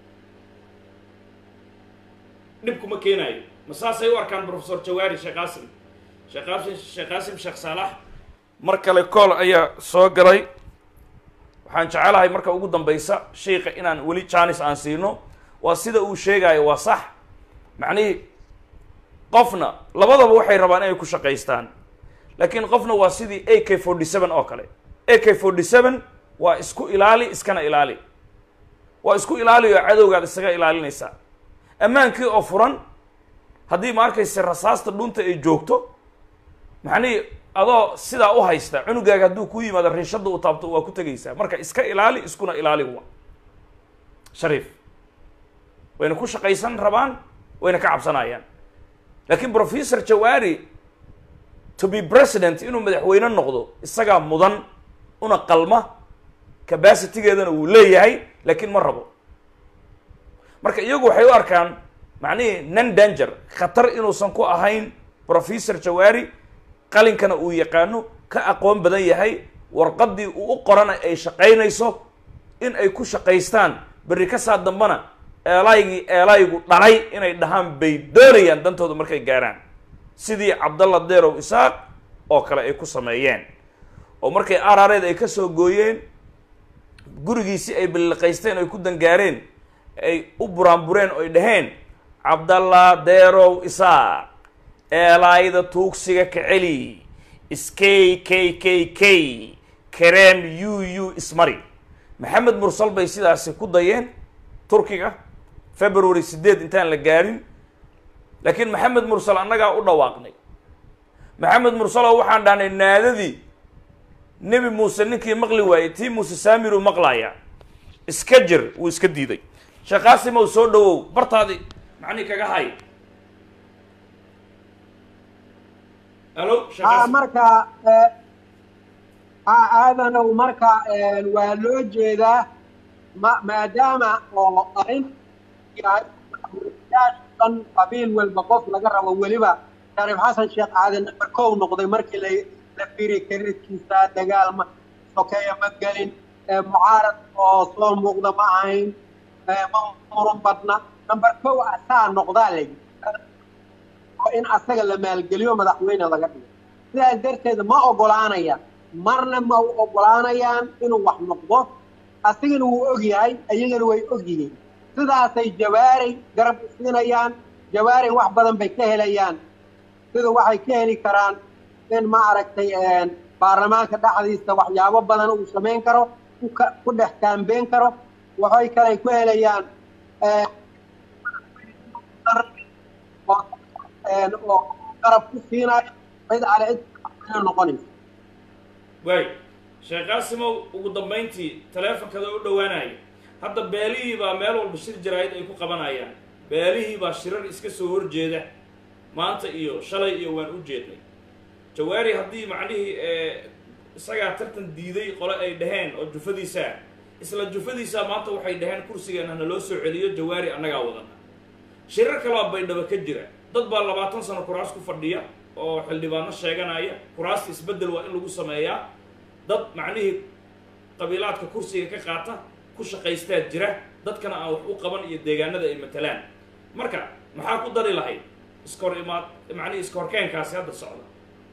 dhib kuma keenaayo ma saasay u arkaan professor jawaari sheekh qaasim sheekh qaasim sheekh qaasim sheekh saalax mar kale kool ayaa soo galay waxaan jecelahay marka ugu dambaysa shiika inaan weli janis aan siino waa sida uu sheegayo waa sax macnihii qofna labadaba waxay rabaan inay ku shaqaystaan laakiin qofna waa sidii a k forty seven oo kale a k forty seven waa isku ilaali iskana ilaali waa isku ilaali oo cadowgaad isaga ilaalinaysaa ammaankii oo furan haddii ma arkaysa rasaasta dhunta ay joogto macnihii adoo sidaa u haysta cunugaaga hadduu ku yimaado riishadda u taabto waa ku tegaysaa marka iska ilaali iskuna ilaali wa shariif wayna ku shaqaysan rabaan wayna ka cabsanayaan laakiin professor jawaari to be president inuu madaxweyne noqdo isagaa mudan una qalma capacitygeedana wuu leeyahay laakiin ma rabo marka iyagu waxay u arkaan macnihii non danger khatar inuusan ku ahayn professor jawaari qalinkana uu yaqaano ka aqoon badan yahay warqaddii uu u qorana ay shaqaynayso in ay ku shaqaystaan berri ka saa dambana eelaygii eelaygu dhalay inay dhahaan bay doonayaan dantooda markay gaaraan sidii cabdalla deerow isaaq oo kale ay ku sameeyeen oo markay araareed ay ka soo gooyeen gurigiisii ay balliqaysteen ay ku dangaareen ay u buraanbureen oo ay dhaheen cabdalla deerow isaaq eelaayda tuugsiga ka celi skay k k k kareem u u ismari maxamed mursal bay sidaasi ku dayeen turkiga february sideed intaan la gaadhin laakiin maxamed mursal annagaa u dhawaaqnay maxamed mursalo waxaan dhahnay naadadii nebi muuse ninkii maqli waayey tii muuse saamiru maqlaya iska jir wuu iska diiday sheekh qaasimow soo dhawow bartaadi macnii kaga hay alo sheekh ha qaasim marka eh, ha aadanow marka eh, waa loo jeedaa ma maadaama oo arrin yahay dhan qabiil walba qof laga rabo weliba shariif xasan sheekh aadan number kow noqday markii la la fiiri kareedkiisa dagaal ma sokeeya ma gelin eh, mucaarad oo soo muuqda ma ahayn eh, ma muran badna number kow asaa noqdaa la yidhi oo in asaga la maalgeliyo madaxweyne laga dhigo sidaas darteed ma ogolaanayaan marna ma u ogolaanayaan inuu wax noqdo asigana wuu og yahay iyagana way og yihiin sidaasay jawaaray garab u siinayaan jawaaray wax badan bay ka helayaan sida waxay ka heli karaan in ma aragtay baarlamaanka dhexdiisa waxyaabo badan uu samayn karo ku ka- ku dhex kaambeyn karo waxay kale ku helayaan eh, oo een, oo garab ku siinayo cid ale cid noqonaysa waay sheekh qaasimow ugu dambayntii taleefonkada u dhowaanaya hadda beelihii baa meel walba shir jaraa'id ay ku qabanayaan beelihii baa shirar iska soo horjeeda maanta iyo shalay iyo waan u jeednay jawaari haddii macnihii ee, isagaa tartan diiday qole ay dhaheen oo jufadiisaa isla jufadiisaa maanta waxay dhaheen kursigeena naloo soo celiyo jawaari annagaa wadana shirar kaloo baydhabo ka jira dad baa labaatan sano kuraas ku fadhiya oo xildhibaano sheeganaya kuraasta isbeddel waa in lagu sameeyaa dad macnihii qabiilaadka kursiga ka qaata ku shaqaystaa jira dadkana aan wax u qaban iyo deegaanada ay matalaan marka maxaa ku dari lahayd iskahor imaad macnihii iskahorkeenkaasi hadda socda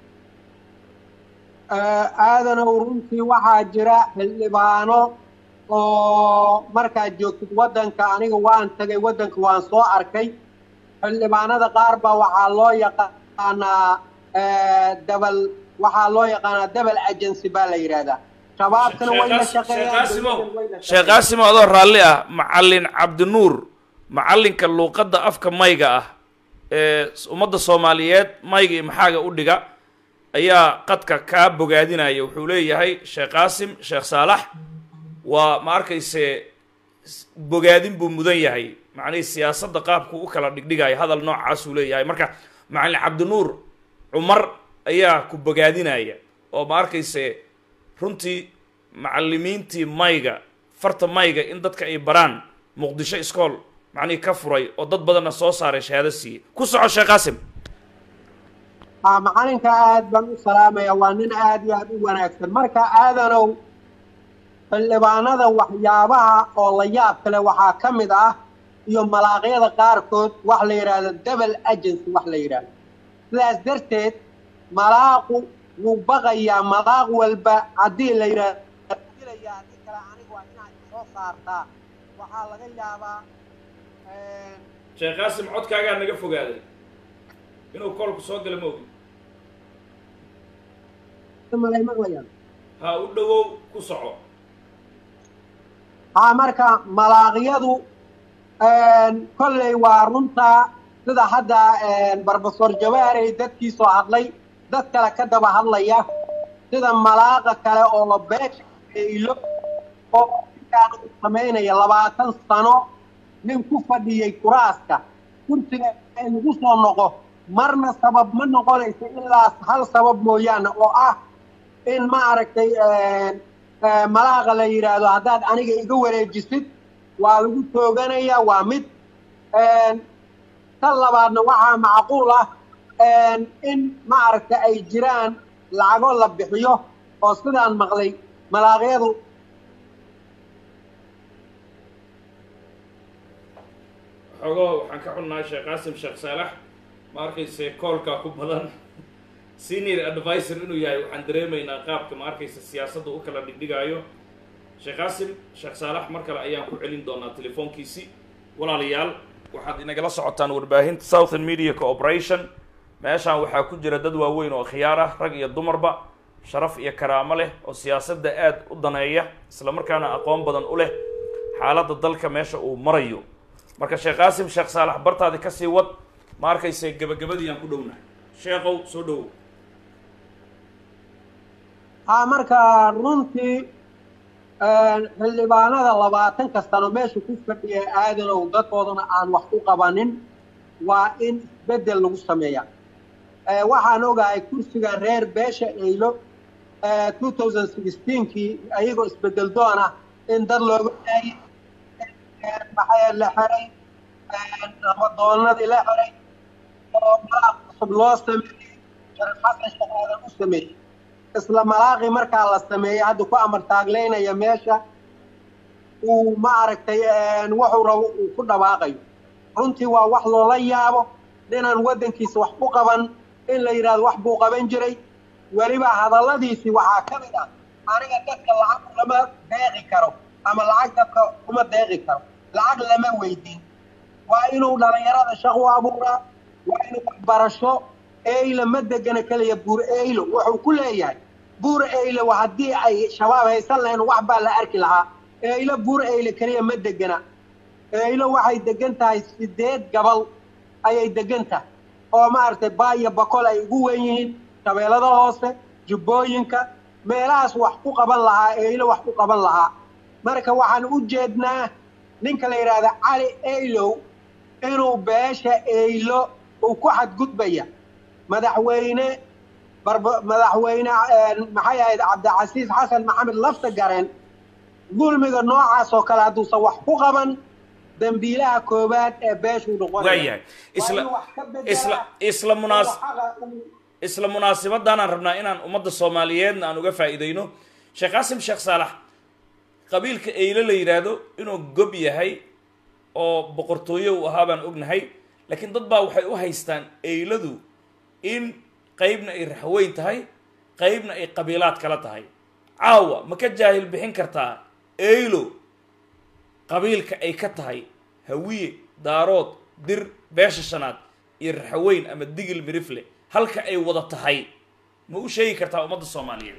aadanow runtii waxaa jira xildhibaano oo markaad joogtid waddanka aniga waan tagay waddanka waan soo arkay xildhibaanada qaar baa waxaa loo yaqaanaa eh, dabal waxaa loo yaqaanaa dabal agency baa la yidhaahdaa shabaabkana way la shaqeeyaan qaasimow dowladana way la sheekh shaqeeyaan. qaasimow adoo raalli ah macallin cabdinuur macallinka luuqadda afka mayga ah ee ummadda soomaaliyeed mayga iyo maxaaga u dhiga ayaa qadka kaa bogaadinaya wuxuu leeyahay sheekh qaasim sheekh saalax waa ma arkayse s- bogaadin buu mudan yahay macnihii siyaasadda qaabku u kala dhigdhigaya hadal noocaasuu leeyahay marka macallin cabdinuur cumar ayaa ku bogaadinaya oo ma arkayse runtii macallimiintii mayga farta mayga in dadka ay baraan muqdisho iskool macnihii ka furay oo dad badanna soo saaray shahaado siiyey ku soco sheekh qaasim aa macalinka aad baan u salaamaya waa nin aad iyo aad u wanaagsan marka aadanow xildhibaanada waxyaabaha oo la yaab kale waxaa ka mid ah iyo malaaqyada qaarkood wax la yidhaahdo double agency wax la yidhaahdo sidaas darteed malaaqu wuu baqayaa malaaq walba haddii la yidhaahdo dilaya haddii kale aniga waa inaad soo saartaa waxaa laga yaabaa sheekh qaasim codkaagaa naga fogaaday inuu koolku soo gala ma ogin malay maqlayaan ha u dhowow ku soco haa marka malaaqyadu kolley waa runtaa sida hadda barbasor jawaarey dadkii soo hadlay dad kale ka daba hadlaya sida malaaqa kale oo beesha ilo oo ninkaan uu samaynaya labaatan sano nin ku fadhiyey kuraaska kursiga in lagu soo noqo marna sabab ma noqonayso ilaa hal sabab mooyaane oo ah in ma aragtay malaaqa la yidhaahdo haddaad aniga iga wareejisid waa lagu tooganaya waa mid tan labaadna waxaa macquul ah in ma aragta ay jiraan lacago la bixiyo oo sidaan maqlay malaaqyadu xogoo waxaan ka xunnahay sheekh qaasim sheekh saalax ma arkayse koolkaa ku badan senior advisor inuu yahay waxaan dareemaynaa qaabka ma arkaysa siyaasadda u kala dhigdhigaayo sheekh qaasim sheekh saalax mar kale ayaan ku celin doonaa telefoonkiisi walaalayaal waxaad inagala socotaan warbaahinta southern media cooperation meeshaan waxaa ku jira dad waaweyn oo khiyaar ah rag iyo dumarba sharaf iyo karaamo leh oo siyaasadda aada u daneeya isla markaana aqoon badan u leh xaaladda dalka meesha uu marayo marka sheekh qaasim sheekh saalax bartaadi kasii wad ma arkayse gebagabadii aan ku dhownahay sheekhow soo dhowow haa marka runtii xildhibaanada labaatanka sano meesha ku fadhiya aadanow dadkoodana aan wax u qabanin waa in isbeddel lagu sameeya waxaan ogahay kursiga reer beesha eylo two thousand sixteenkii ayagoo isbeddel doona in dad looga daayay maxaa la xiray nabadoonadii la xiray oo malaaq cusub loo sameeyey sharif xasan shaqaadan u sameeyey isla malaaqii markaa la sameeyey hadda ku amar taagleynaya meesha uu ma aragtay wuxuu rabo uu ku dhawaaqayo runtii waa wax loola yaabo ninaan waddankiisa wax u qaban in la yidhahdo wax buu qaban jiray weliba hadalladiisii waxaa ka mid ah aniga dadka lacag lama deeqi karo ama lacag dadka kuma deeqi karo lacag lama weydiin waa inuu dhallinyarada shaq u abuuraa waa inuu waxbarasho eylo ma degana keliya buur eylo wuxuu ku leeyahay buur eylo haddii ay shabaab haysan lahayn wax baa la arki lahaa eylo buur eylo keliya ma degana eylo waxay degan tahay sideed gabal ayay degan tahay oo maaragtay baaya bakol ay ugu wen yihiin shabeellada hoose jubbooyinka meelahaas wax ku qaban lahaa eylo wax ku qaban lahaa marka waxaan u jeednaa ninka la yidhaahda cali eylow inuu beesha eylo uu ku xadgudbaya madaxweyne madaxweyne maxay ahayd cabdicasiis xasan maxamed lafta gareen dulmiga noocaas oo kale hadduusan wax ku qaban dambiilaha koowaad ee beeshuu waayahay isla isla isla munaas isla munaasibadaanaan rabnaa inaan ummadda soomaaliyeedna aan uga faa'iidayno sheekh qaasim sheekh saalax qabiilka eyle la yidhaahdo inuu gob yahay oo boqortooye uu ahaa baan ognahay laakiin dad baa waxay u haystaan eyladu in qaybna ay raxweyn tahay qaybna ay qabiilaad kala tahay caawa ma ka jaahil bixin kartaa eylo qabiilka ay ka tahay hawiye daarood dir beesha shanaad iyo raxweyn ama digil mirifle halka ay wada tahay ma u sheegi kartaa ummadda soomaaliyeed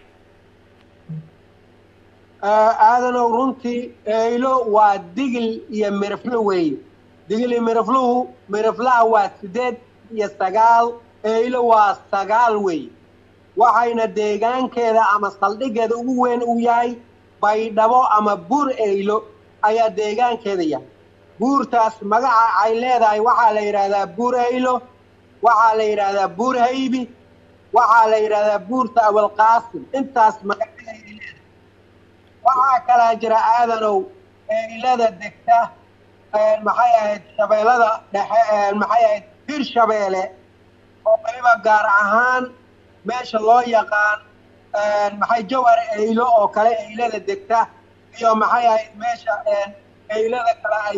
aadanow runtii eylo waa digil iyo miriflo weeye digil iyo mirifluhu miriflaha waa sideed iyo sagaal eylo waa sagaal weeye waxayna deegaankeeda ama saldhiggeeda ugu weyn uu yahay baydhabo ama buur eylo ayaa deegaankeeda yahay buurtaas magaca ay leedahay waxaa la yidhaahdaa buur eylo waxaa la yidhaahdaa buur haybi waxaa la yidhaahdaa buurta awalqaasim intaas magacadeeda leedahay waxaa kalaa jira aadanow eylada degta maxay ahayd shabeellada dhexe maxay ahayd bir shabeele oo weliba gaar ahaan meesha loo yaqaan maxay jawar eylo oo kale eylada degta iyo maxay ahayd meesha eylada kale ay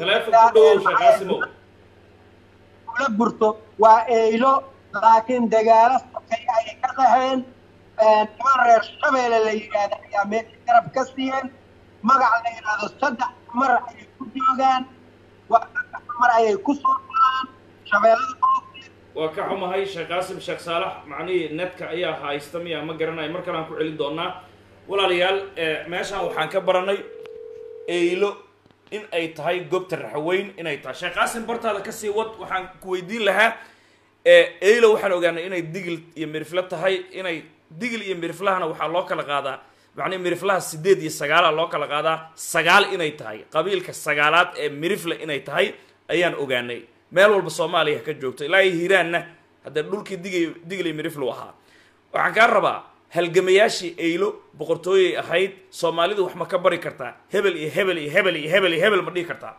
ula burto waa eylo laakiin dagaalo sakay ayay ka qaxeen niman reer shabeelle la yidhaahda ayaa meesha garab ka siiyeen magac la yidhaahdo saddex mar ayay ku joogaan waa saddex mar ayay ku soo galaan shabeellada waa ka xumahay sheekh qaasim sheekh saalax macnihii netka ayaa haysta miya ma garanayo mar kale aan ku celin doonaa walaalayaal meeshaan waxaan ka baranay eylo in ay tahay goobta raxweyn inay tahay sheekh qaasim bartaada kasii wad waxaan ku weydiin lahaa eylo waxaan ogaanay inay digil iyo mirifle tahay inay digil iyo miriflahana waxaa loo kala qaadaa macnihi miriflaha sideed iyo sagaala loo kala qaadaa sagaal inay tahay qabiilka sagaalaad ee mirifle inay tahay ayaan ogaanay meel walba soomaaliya ka joogto ilaa iyo hiiraanna haddee dhulkii dig digli miriflu ahaa waxaan kaa rabaa halgamayaashii eylo boqortooyay ahayd soomaalidu wax ma ka bari kartaa hebel iyo hebel iyo hebel iyo hebel iyo hebel ma dhihi kartaa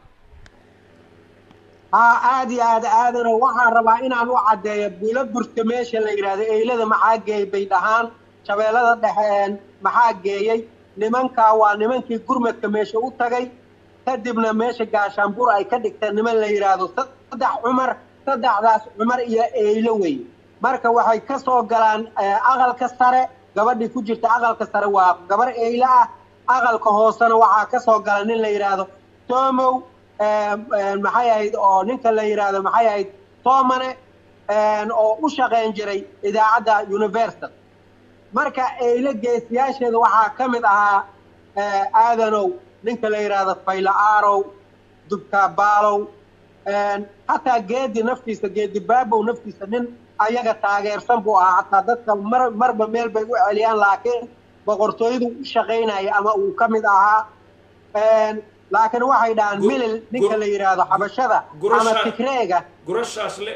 haa aada iyo aad aadano waxaan rabaa inaan u caddeeyo bulo burta meesha la yidhaahdo eylada maxaa geeyey bay dhahaan shabeellada dhexe maxaa geeyey nimankaa waa nimankii gurmadka meesha u tagay kadibna meesha gaashaanbuur ay ka dhigteen niman la yidhaahdo saddex cumar saddexdaas cumar iyo eylo wey marka waxay ka soo galaan aqalka sare gabadhii ku jirta aqalka sare waa gabar eylo ah aqalka hoosena waxaa ka soo gala nin la yidhaahdo toomow maxay ahayd oo ninka la yidhaahdo maxay ahayd toomane oo u shaqayn jiray idaacadda universal marka eyle geesiyaasheeda waxaa ka mid ahaa aadanow ninka la yidhaahdo fayla aarow dubkaabaalow hataa geedi naftiisa geedi baabow naftiisa nin ayaga taageersan buu ahaa hataa dadka mar marba meel bay u celiyaan laakiin boqortooyadu u shaqaynaya ama uu ka mid ahaa laakiin waxay dhahaan milil ninka la yidhaahdo xabashada ama tigreega gurashaasle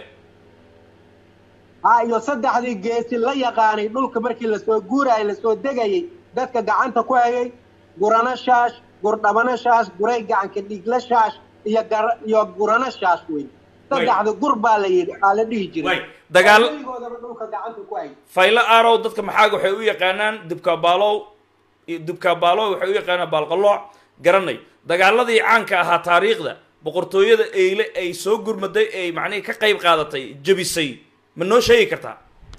ha iyo saddexdii geesi la yaqaanay dhulka markii lasoo guurayay lasoo degayay dadka gacanta ku hayay gurano shaash gurdhabano shaash guray gacanka dhiigla shaash iyo iyo gurano shaash wey saddexda gur baa la yidhi aa la dhihi jiray dagaal weligoodaba dhulka gacanta ku hayay faylo aarow dadka maxaaga waxay u yaqaanaan dibkaabaalow dibkaabaalow waxay u yaqaanaan baalqalooc garanay dagaaladii caanka ahaa taariikhda boqortooyada eyle ay soo gurmaday ay macnihii ka qayb qaadatay jebisay ma noo sheegi kartaa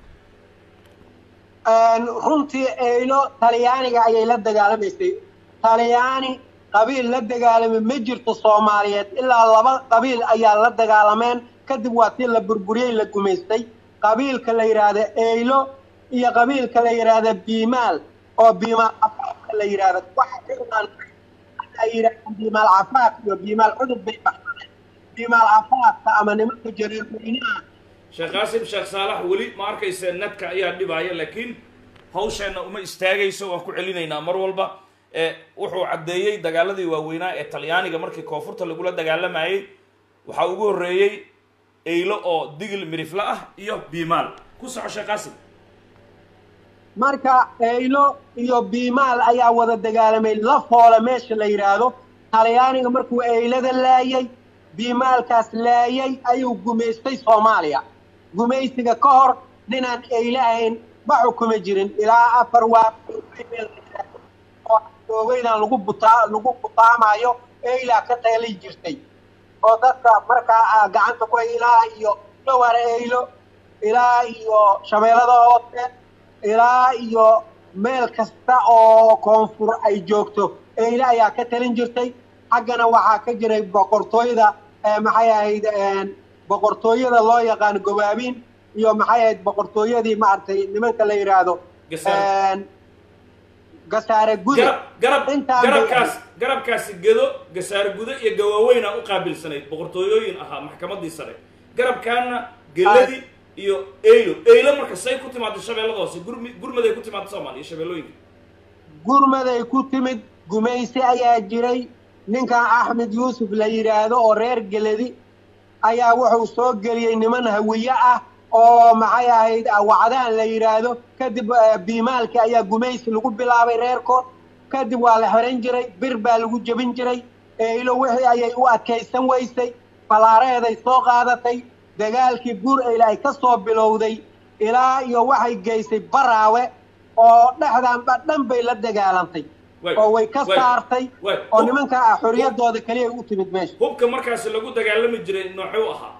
runtii eylo talyaaniga ayay la dagaalamaysay talyaani qabiil la dagaalamay ma jirto soomaaliyeed ilaa laba qabiil ayaa la dagaalameen kadib waa tii la burburiyey la gumaystay qabiilka la yidhaahda eylo iyo qabiilka la yidhaahda biimaal oo biimaal cafaafka la yidhaahda waxa yidhahdaan biimaal cafaaf iyo biimaal cudub bay baxsadeen biimaal cafaafka ama nimanka jareerweynaha sheekh qaasim sheekh saalax weli ma arkaysa nadka ayaa dhibaaya laakiin hawsheenna uma istaagayso waan ku celinaynaa mar walba wuxuu caddeeyey dagaaladii waaweynaa ee talyaaniga markii koonfurta lagula dagaalamayey waxaa ugu horreeyey eylo oo digil mirifla ah iyo biimaal ku soco sheekh qaasim marka eylo iyo biimaal ayaa wada dagaalamay la foola meesha la yidhaahdo talyaaniga markuu eylada laayay biimaalkaas laayay ayuu gumaystay soomaaliya gumaysiga ka hor ninaan eyle ahayn ma xukumi jirin ilaa afar waa ogeydaan lagu butaa lagu butaamayo eylaa ka taali jirtay oo dadka markaa gacanta ku hay ilaa iyo dhowar eylo ilaa iyo shabeellada hoose ilaa iyo meel kasta oo koonfur ay joogto eyle ayaa ka talin jirtay xaggana waxaa ka jiray boqortooyada maxay ahayd boqortooyada loo yaqaano gobaabiin iyo maxay ahayd boqortooyadii maaragtay nimanka la yidhaahdo gasaare guda garab garabkaas garabkaasi gedo gasaare gudo iyo gawaaweyna u qaabilsanayd boqortooyooyin ahaa maxkamadii sare garabkaana geladii iyo eylo eylo marka say ku timaado shabeellada hoose gurmi gurmaday ku timaado soomaaliya shabeellooyinka gurmaday ku timid gumaysi ayaa jiray ninkan axmed yuusuf la yidhaahdo oo reer geladi ayaa wuxuu soo geliyey niman hawiye ah oo maxay ahayd wacdaan la yidhaahdo kadib biimaalkii ayaa gumaysi lagu bilaabay reerkood kadib waa la xiran jiray bir baa lagu jebin jiray eylo wixii ayay u adkaysan weysay falaareeday soo qaadatay dagaalkii buur eyle ay ka soo bilowday ilaa iyo waxay geysay baraawe oo dhexdaanba dhan bay la dagaalantay oo way ka saartay oo nimankaa ah xorriyaddooda keliya u timid meesha hubka markaasi lagu dagaalami jiray noocuu ahaa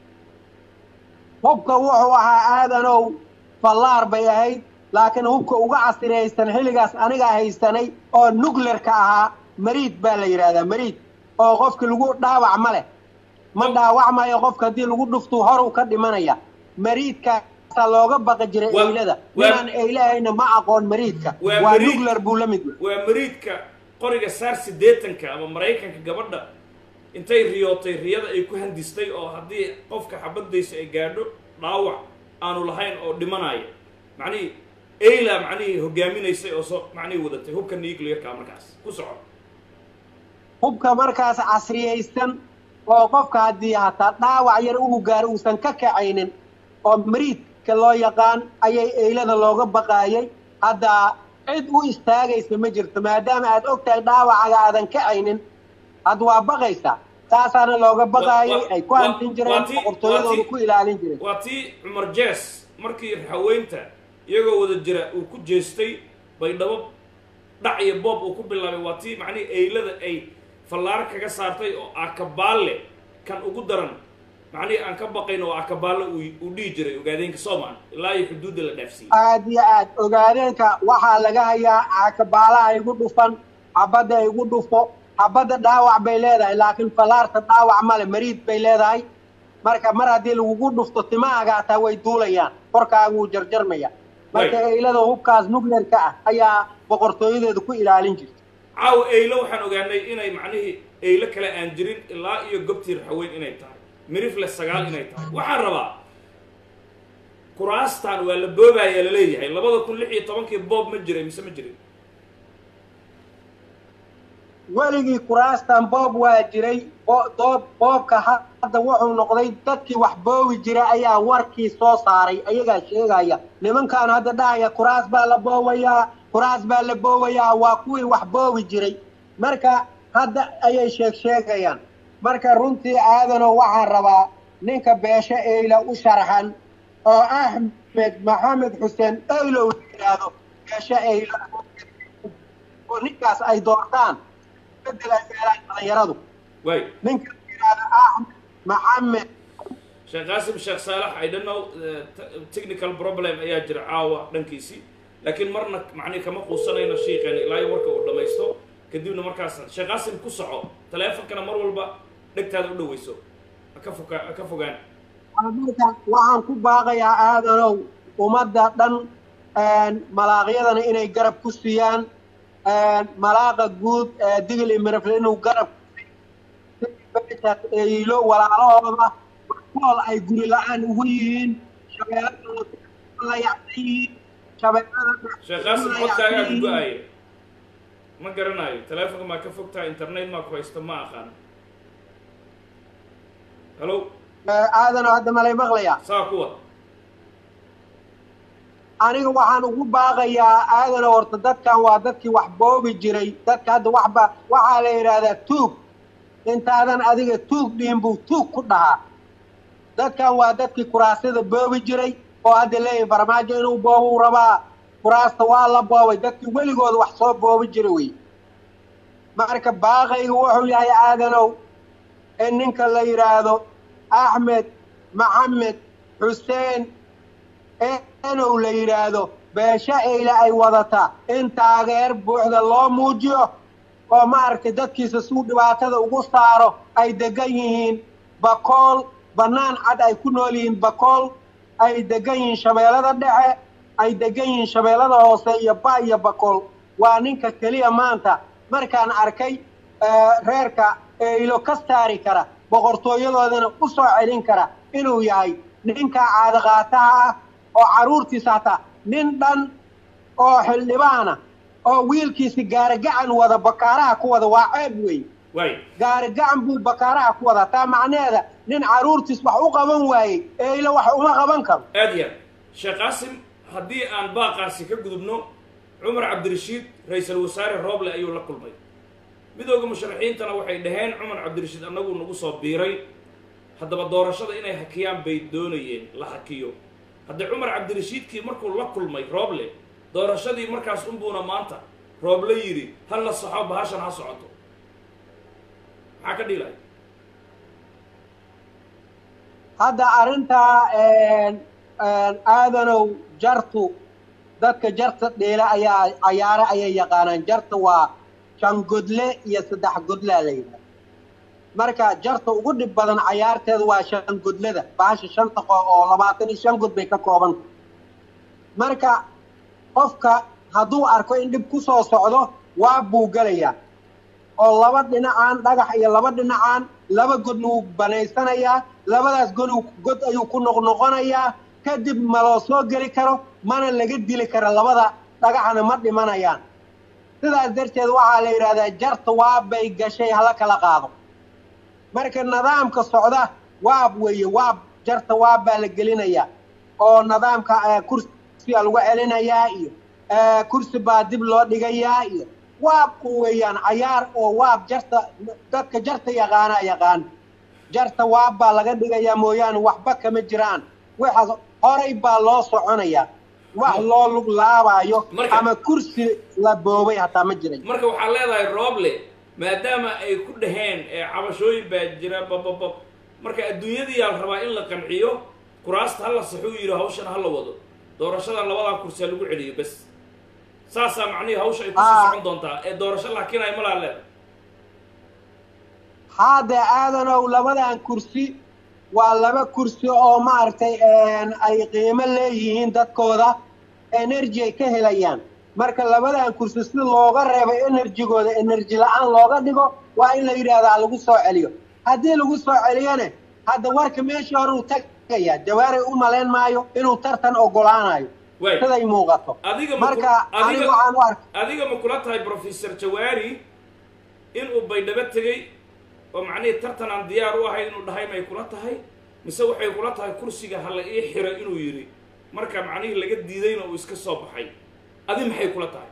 hubka wuxuu ahaa aadanow fallaar bay ahayd laakiin hubka uga casiraysan xilligaas anigaa haysanay oo nuclearka ahaa mariid baa la yidhaahdaa mariid oo qofki lagu dhaawac ma leh ma dhaawacmayo qofka haddii lagu dhuftuu horuu ka dhimanaya mariidkaasaa looga baqi jiray eylada ninaan eylahayna ma aqoon mariidka waa nuclear buu la mid waa mariidka qoriga saar siddeetanka ama maraykanka gabadha intay riyootay riyada ay ku handistay oo haddii qofka xabadaysa ay gaadho dhaawac aanu lahayn oo dhimanaya macnihii eyla macnihii hogaaminaysay oo soo macnihii wadatay hubka nuclearka markaas ku soco hubka markaas casriyaysan oo qofka haddii hataa dhaawac yar ugu gaaro uusan ka kacaynin oo mariidka loo yaqaan ayay eylada looga baqaayay hadda cid u istaagaysa ma jirto maadaama aad og tahay dhaawacaga aadan kacaynin hadda waa baqaysaa saasaana looga baqaayay ay ku hantin jireen boqortooyadooda ku ilaalin jireen waa tii cumar jees markii haweynta iyagoo wada jira uu ku jeestay baydhabo dhac iyo boob uu ku bilaabay waa tii macnihii eylada ay fallaaro kaga saartay oo akabaalle kan ugu daran macnihii aan ka baqayn oo akabaalle uu dhihi jiray ogaadeenka soomaan ilaa iyo xuduudda la dhaafsiiyey aad iyo aad ogaadeenka waxaa laga hayaa akabaalaha igu dhufan xabadda igu dhufo xabadda dhaawac bay leedahay laakiin fallaarta dhaawac male mariid bay leedahay marka mar haddii lagugu dhufto timahaaga hataa way duulayaan korkaaga wuu jarjarmaya marka eylada hubkaas nuclearka ah ayaa boqortooyadeeda ku ilaalin jirta caaw eylo waxaan ogaanay inay macnihii eylo kale aan jirin ilaa iyo gobtii raxweyn inay tahay mirifle sagaal inay tahay waxaan rabaa kuraastan waa la boobayaa laleeyahay labada kun lix iyo tobankii boob ma jiray mise ma jirin weligii kuraastan boob waa jiray doob boobka hadda wuxuu noqday dadkii wax boobi jira ayaa warkii soo saaray ayagaa sheegaya nimankaan hadda dhahaya kuraas baa la boobayaa kuraas baa la boobayaa waa kuwii wax boobi jiray marka hadda ayay sheeg sheegayaan marka runtii aadano waxaan rabaa ninka beesho eyla u sharxan oo axmed maxamed xuseen eylow yidhaahdo beesho eyla oo ninkaas ay doortaan bedel ay meelaan dhalinyaradu way ninka yidhaahdo axmed maxamed sheekh qaasim sheekh saalax i don't know technical problem ayaa jira caawa dhankiisii laakiin marna macnihi kama quusanayno shiiqeena ilaa iyo warka uu dhammaysto kadibna markaas sheekh qaasim ku soco taleefonkana mar walba dhegtaada u dhaweyso haka foga haka fogaan marka waxaan ku baaqayaa aadanow ummadda dhan malaaqyadana inay garab ku siiyaan malaaqa guud digil imirafle inuu garab eylo walaalahooda kool ay guri la-aan ugu yihiin shabeelada la yacsan yihiin shabeelada sheekh qaasim codkaagaa ku go-aaya ma garanayo taleefonka maa ka fogtaha internet maa ku haysto ma aqaan hallo aadanow hadda malay maqlayaa saa kuwa aniga waxaan ugu baaqayaa aadano horta dadkan waa dadkii wax boobi jiray dadka hadda waxba waxaa la yidhaahdaa tuug intaadan adiga tuug dhihin buu tuug ku dhahaa dadkan waa dadkii kuraasyada boobi jiray oo hadda leeyahay farmaajo inuu boobuu rabaa kuraasta waa la boobay dadkii weligooda wax soo boobi jira wey marka baaqayga wuxuu yahay aadanow in ninka la yidhaahdo axmed maxamed xuseen enow la yidhaahdo beesho eyle ay wadataa in taageer buuxda loo muujiyo oo maaragtay dadkiisa suu dhibaatada ugu saaro ay degan yihiin bakool bannaan cad ay ku nool yihiin bakool ay degan yihiin shabeellada dhexe ay degan yihiin shabeellada hoose iyo ba iyo bakool waa ninka keliya maanta markaan arkay reerka eylo ka saari kara boqortooyadoodana u soo celin kara inuu yahay ninka caadaqaataha ah oo carruurtiisa hataa nin dhan oo xildhibaana oo wiilkiisi gaarigacan wada bakaaraha ku wada waa ceeb wey way gaarigacan buu bakaaraha ku wada taa macnaheeda nin carruurtiis wax u qaban waayey eylo wax uma qaban karo aad iyo aad sheekh qaasim haddii aan baaqaasi ka gudubno cumar cabdirashiid ra-iisul wasaare rooble ayuu la kulmay midooda musharaxiintana waxay dhaheen cumar cabdirashiid annagu nagu soo biiray haddaba doorashada inay hakiyaan bay doonayeen la hakiyo haddii cumar cabdirashiidkii markuu la kulmay rooble doorashadii markaas unbuuna maanta rooble yidhi hal la saxo bahashan ha socoto maxaa ka dhiilay hadda arrintaa aadanow jartu dadka jarta dheela ayaa cayaare ayay yaqaanaan jarta waa shan godle iyo saddex godlaa la yidhaha marka jarta ugu dhib badan cayaarteeda waa shan godlada bahasha shanta qo oo labaatan iyo shan god bay ka koobanta marka qofka hadduu arko in dhib ku soo socdo waa buu gelayaa oo laba dhinacaan dhagax iyo laba dhinacaan laba godna wuu banaysanayaa labadaas god god ayuu ku noqnoqonayaa kadib ma loo soo geli karo mana laga dili karo labada dhagaxna ma dhimanayaan sidaas darteed waxaa la yidhahdaa jarta waabbay gashay hala kala qaado marka nidaamka socda waab weeye waab jarta waab baa la gelinayaa oo nidaamka kursiga lagu celinayaa iyo kursi baa dib loo dhigayaa iyo waabku weeyaan cayaar oo waab jarta dadka jarta yaqaanaa yaqaan jarta waab baa laga dhigayaa mooyaane waxba kama jiraan waxaas horay baa loo soconayaa wax loo lug laabaayo Marka- ama kursi la boobay hataa ma jiray marka waxaa leedahay rooble maadaama ay ku dhaheen ee cabashooyin baa jira bababab marka adduunyadii yaa la rabaa in la qanciyo kuraasta ha la saxuu yidhi hawshan ha la wado doorashada labadaa kursi ha lagu celiyo bes saasaa macnihii hawsha ay kusii Ah. socon doontaa ee doorasho la hakinayo malaa leeda haade aadanow labadan kursi waa laba kursi oo maaragtay ay qiimo leeyihiin dadkooda energy ay ka helayaan marka labadan kursi si looga reebo enerjigooda enerji la-aan looga dhigo waa in la yidhaahdaa lagu soo celiyo haddii lagu soo celiyone hadda warka meeshii hore uu tagaya jawaaray u malayn maayo inuu tartan ogolaanayo Waay. siday muuqato adiga ma marka ku- aniga adiga- waxaan u arkay adiga ma kula tahay professor jawaari inuu baydhabo tegey oo macnihii tartan aan diyaar u ahayn inuu dhahay may kula tahay mise waxay kula tahay kursiga hala ii xiro inuu yidhi marka macnihii laga diidayna uu iska soo baxay adi maxay kula tahay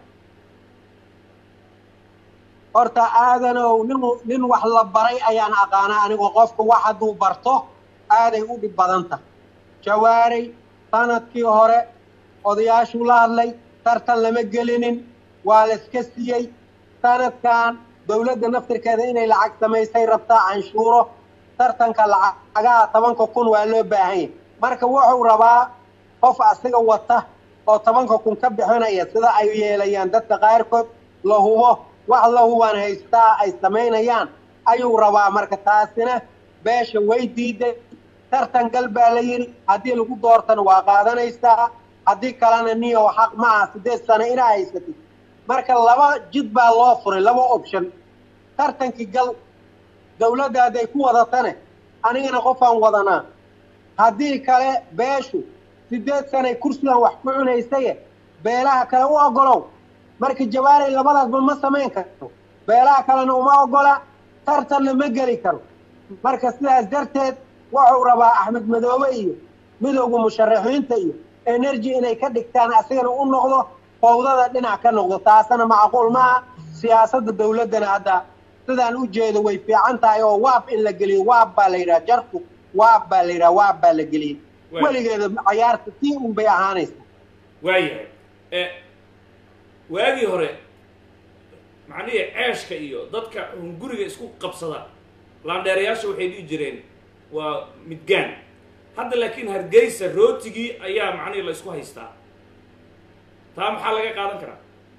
horta aadanow nin nin wax la baray ayaan aqaanaa anigoo qofka wax hadduu barto aaday u dhib badan tahay jawaaray sanadkii hore odayaashuu la hadlay tartan lama gelinin waa la iska siiyey sanadkan dowladda naftirkeeda inay lacag samaysay rabtaa canshuuro tartanka lacagaha tobanka kun waa loo baahan yahay marka wuxuu rabaa qof asiga wata oo tobanka kun ka bixinaya sida ay yeelayaan dadka qaarkood la hubo wax la hubaan haystaa ay samaynayaan ayuu rabaa marka taasina beesha way diiday tartan gal baa la yidhi haddii lagu doortana waa qaadanaysaa haddii kalena niyo xaq ma aha siddeed sano inaa haysatid marka laba jid baa loo furay laba option tartankii gal dawladda hadday ku wadatane anigana qofaan wadanaa haddii kale beeshu siddeed sanay kursigan wax ku cunaysaye beelaha kale u ogolow marka jawaaray labadaasba ma samayn karto beelaha kalena uma ogola tartanna ma geli karo marka sidaas darteed wuxuu rabaa axmed madoobe iyo midowga musharaxiinta iyo energy inay ka dhigtaan asigana u noqdo fowdada dhinac ka noqdo taasana macquul maaha siyaasadda dawladdana hadda sidaan u jeedo way fiican tahay oo waab in la geliyo waab baa la yidhaha jarku waab baa la yidhaha waab baa la geliyey Waay. weligeeda cayaarta tii un bay ahaanaysaa waayahay e waagii hore macnihii ceeshka iyo dadka hunguriga isku qabsada laandheerayaasha waxay dhihi jireen waa midgaan hadda laakiin hargeysa rootigii ayaa macnihii la isku haystaa taa maxaa laga qaadan karaa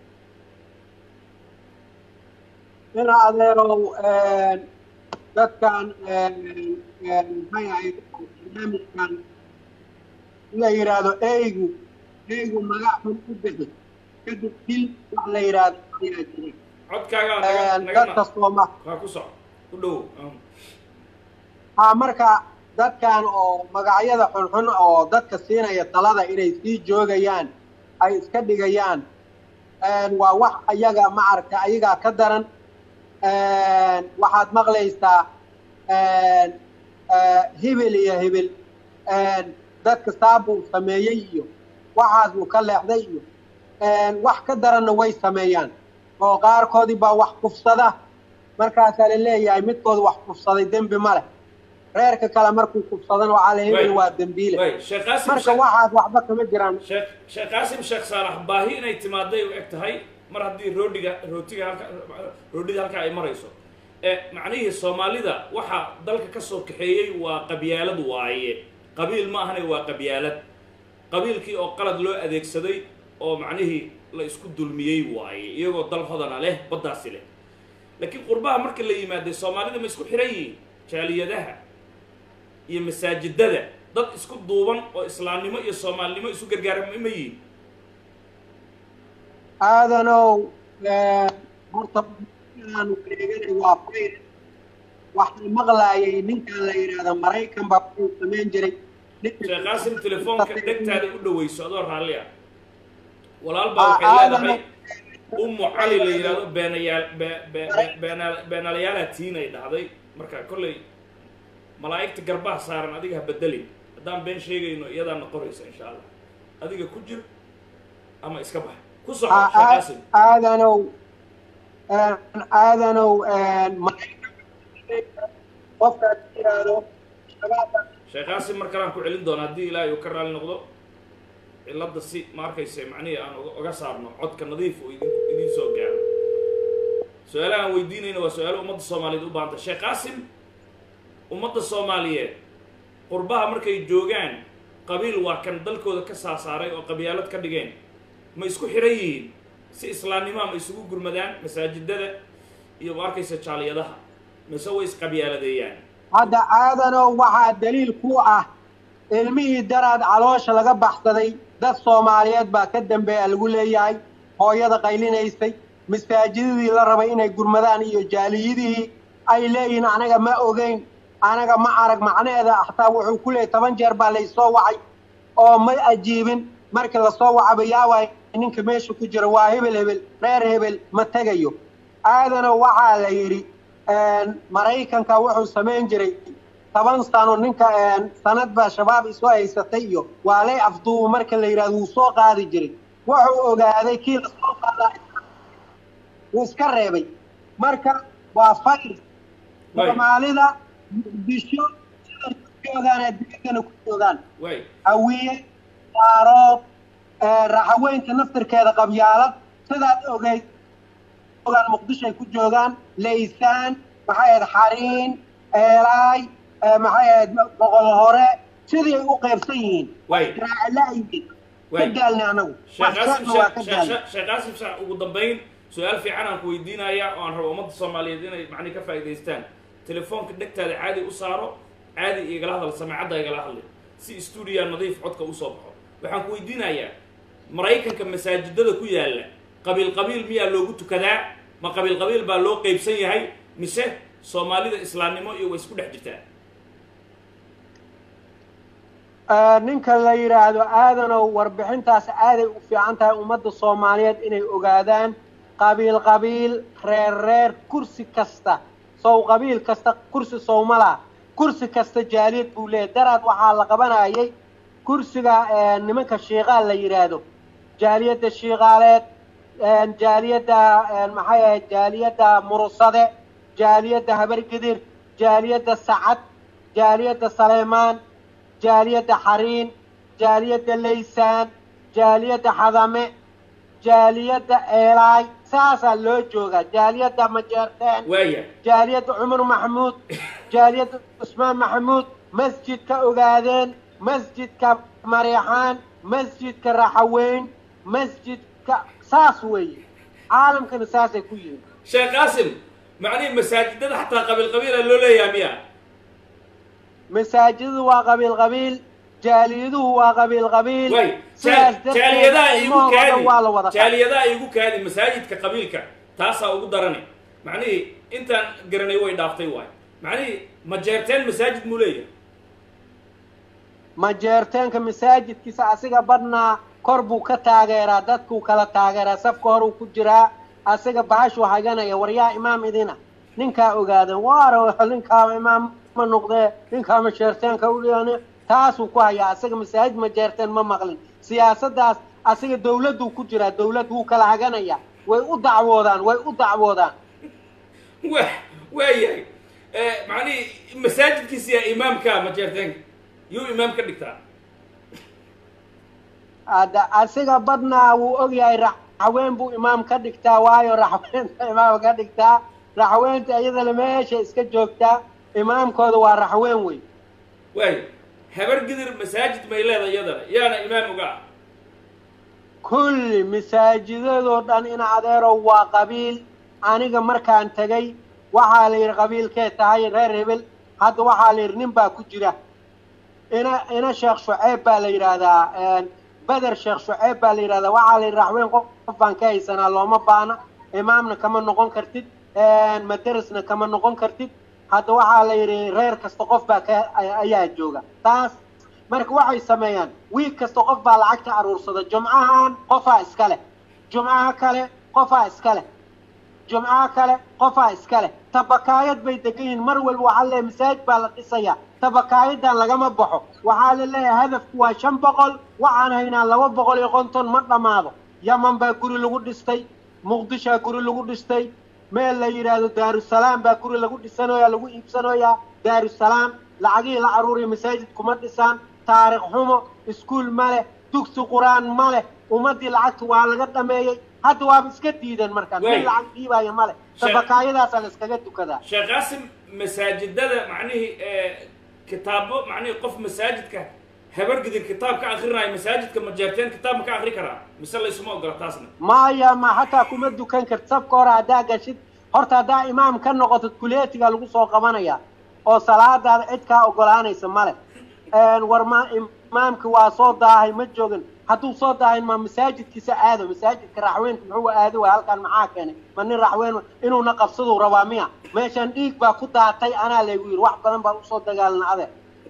ina adeerow dadkan maxay ahayd barnaamijkan la yidhaahdo eygu eygu magac xun u bixi kadib dil wax la yidhaahdo ayaa jira codkaagaa naga dadka naga sooma waa ku soco u dhow ha marka dadkan oo magacyada xunxun oo dadka siinaya talada inay sii joogayaan ay iska dhigayaan waa wax ayaga maaragta ayagaa ka daran waxaad maqlaysaa hibil iyo hibil dadka saabuu sameeyey iyo waxaas uu ka leexday iyo wax ka daranna way sameeyaan oo qaarkoodii baa wax kufsada markaasaa la leeyahay midkooda wax kufsaday dembi ma leh reerka kale markuu kufsadana waxaa la hibil waa dembiile way sheekh qaasim marka sheekh- waxaas waxba kama jiraan sheekh sheekh qaasim sheekh saalax baahi inay timaaday u eg tahay mar haddii roodhiga rootiga halka roodhida halka ay marayso e macnihii soomaalida waxa dalka ka soo kaxeeyey waa qabyaalad waaye qabiil ma ahane waa qabyaalad qabiilkii oo qalad loo adeegsaday oo macnihii la isku dulmiyey waaye iyagoo dal hodana leh baddaasi leh laakiin qurbaha marka la yimaaday soomaalida ma isku xiran yihiin jaaliyadaha iyo masaajidada dad isku duuban oo islaamnimo iyo soomaalinimo isu gargaara ma ma yihiin aadanow horta aan wareeganay waa fayr waxaan maqlaayay ninkan la yidhaahda maraykan baa wuxuu samayn jiray sheekh qaasim telefoonka dhegtaada u dhawayso adoo raalli ah walaal baa Ah, waxay aadan- leedahay ummu cali la yidhaahdo beenayaal be- be- be- beenaal- beenaalayaala tiin ay dhahday marka kollay malaa'igta garbaha saaran adiga ha bedelin haddaan been sheegayno iyadaa noqonaysa insha allah adiga ku jir ama iska bax ku soco Ah, sheekh ah, qaasim aadanow aadanow maraykan qofkaas yidhaahdo shabaabka sheekh qaasim mar kalaan ku celin doona haddii ilaahay uu ka raali noqdo cilladda si ma arkaysa macnihii aan uga- uga saarno codka nadiif uu idin idiin soo gaaro su-aalaha aan weydiinayna waa su-aalo ummadda soomaaliyeed u baahanta sheekh qaasim ummadda soomaaliyeed qurbaha markay joogaan qabiil waa kan dalkooda ka saasaaray oo qabyaalad ka dhigeen ma isku xiran yihiin si islaamnimaa ma isugu gurmadaan masaajidada iyo ma arkaysa jaaliyadaha mise way isqabyaaladeeyaan hadda aadanow waxaa daliil ku ah ilmihii daraad caloosha laga baxsaday dad soomaaliyeed baa ka dambeeya lagu leeyahay hooyada qaylinaysay masaajidadii la rabay inay gurmadaan iyo jaaliyadihii ay leeyihiin anaga ma ogeyn anaga ma arag macnaheeda xataa wuxuu ku leeyahy toban jeer baa laysoo wacay oo ma ajiibin markii lasoo wacaba yaawaay ninka meesha ku jira waa hebel hebel reer hebel ma tegayo aadana waxaa la yidhi maraykanka wuxuu samayn jiray toban sano ninka sanad baa shabaab isu haysatay iyo waa lay afduubu marka la yidhahdo wuu soo qaadi jiray wuxuu ogaaday kii lasoo qaadaa wuu iska reebay marka waa fayr soomaalida muqdisho siday ku joogaan adduunkana ku joogaan way hawiye daarood raxaweynta naftirkeeda qabyaalad sidaad ogeyd joogaan muqdisho ay ku joogaan laysaan maxay ahayd xariin eelaay maxay ahayd boqol hore sidii ay u qaybsan yihiin way raacilaayiin ka way gaalni anagu sheekh qaasim waxsana waa ka sheekh- gaalni sheekh- sheekh qaasim sheekh ugu dambayn su-aal fiican aan ku weydiinaya oo aan rabo ummadda soomaaliyeed inay macni ka faa'idaystaan telefoonka dhegtaada caadi u saaro caadi igala hadal samecadda igala hadli si stuudiya nadiif codka usoo baxo waxaan ku weydiinayaa maraykanka masaajidada ku yaalla qabiil qabiil miyaa loogu tukadaa ma qabiil qabiil baa loo qeybsan yahay mise soomaalida islaamnimo iyo way isku dhex jirtaa ninka la yidhaahdo aadanow warbixintaas aaday u fiican tahay ummadda soomaaliyeed inay ogaadaan qabiil qabiil reer reer kursi kasta sow qabiil kasta kursi sowmala kursi kasta jaaliyad buu leeyahy daraad waxaa la qabanayay kursiga nimanka shiiqaal la yidhaahdo jaaliyadda shiiqaaleed jaaliyadda maxay ahayd jaaliyadda murusade jaaliyadda habargidir jaaliyadda sacad jaaliyadda saleymaan jaaliyadda xariin jaaliyadda laysaan jaaliyadda xadame jaaliyadda eelaay saasaa loo joogaa jaaliyadda majeerteen waaya jaaliyadda cumar maxamuud jaaliyadda cusmaan maxamuud masjidka ogaadeen masjidka mareexaan masjidka raxaweyn masjidka saas weeye caalamkana saasay ku yihiin sheekh qaasim macnihii masaajidada xataa qabiil qabiila loo leeyahay miya masaajidadu waa qabiil qabiil jaaliyaduhu waa qabiil qabiil way sidaas darteed jaaliyadaha igu ilmahooda kaadi dhan waa la wada jaaliyadaha igu kaadi masaajidka qabiilka taasaa ugu darani macnihii intaan garanay way dhaaftay waay macnihii ma jeerteen masaajid muu leeyahay majeerteenka masaajidkiisa asiga badhnaa kor buu ka taageeraa dadkuu kala taageeraa safka horuu ku jiraa asiga bahashuu haganaya waryaa imaam idina ninkaa ogaadan waara ninkaa imaam ma noqdee ninkaa majeerteenka udhiyan taasuu ku hayaa asiga masaajid majeerteen ma maqlin siyaasaddaas asiga dawladduu ku jiraa dawlad wuu kala haganaya way u dacwoodaan way u dacwoodaan wa waayahay macnihii masaajidkiisa yaa imaamka ma jeerteenka yuu imaam ka dhigtaa hadda asiga badnaa wuu ogyahay raxween buu imaam ka dhigtaa waayo raxweenta imaam ka dhigtaa raxweenta iyadana meesha iska joogtaa imaamkooda waa raxween wey waayo habar gidir masaajid may leedahay iyadana yaana imaam uga ah kulli masaajidadoo dhan in adeerow waa qabiil aniga markaan tegay waxaa la yidhi qabiilkee tahay reer hebel hadda waxaa la yidhi nin baa ku jira ina ina sheekh shuceyb baa la yidhaahdaa beder sheekh shuceyb baa la yidhahdaa waxaa la yidhi raxweyn qof qof baan ka haysanaa looma baana imaamna kama noqon kartid madarisna kama noqon kartid hadda waxaa la yidhi reer kasta qof baa ka ayaa jooga taas marka waxay sameeyaan wiil kasta qof baa lacagta aruursada jumcahan qofaa iska leh jumcaha kale qofaa iska leh jumcaha kale qofaa iska leh tabakaayad bay degan yihiin mar walba waxaa leeyahay masaajid baa la dhisayaa tabakaayadan lagama baxo waxaa la leeyahay hadafku waa shan boqol waxaan haynaa laba boqol iyo konton ma dhammaado yaman baa guri lagu dhistay muqdishaa guri lagu dhistay meel la yidhaahdo daarusalaam baa guri lagu dhisanoyaa lagu iibsanoyaa daarusalaam lacagihii la aruuriya masaajid kuma dhisaan taarikh xumo iskuul ma leh dugsi qur-aan ma leh ummaddii lacagta waa laga dhameeyey hadda waaba iska diideen markaan Waay. mid lacag dhiibaya ma leh Sheekh- tabakaayadaasaa la iskaga dukadaa sheekh qaasim masaajidada macnihii kitaabo macnihii qof masaajidka habar gidir kitaab ka akrinaayo masaajidka ma jeerteen kitaab ma ka akri karaa mise laysuma ogola taasna maya ma xataa kuma dukan karti safka hore haddaa gashid horta haddaa imaam ka noqotid kuleetiga lagu soo qabanaya oo salaadaada cid kaa ogolaanaysa male war ma imaamki waa soo daahay ma joogin hadduu soo daahin ma masaajidkiisa aado masaajidka raxweynka muxuu aado waay halkaan maxaa keenay ma nin raxweyn inuuna qabsaduu rabaa miya meeshaan dhiig baa ku daatay anaa laygu yidhi wax badan baan usoo dagaalna ade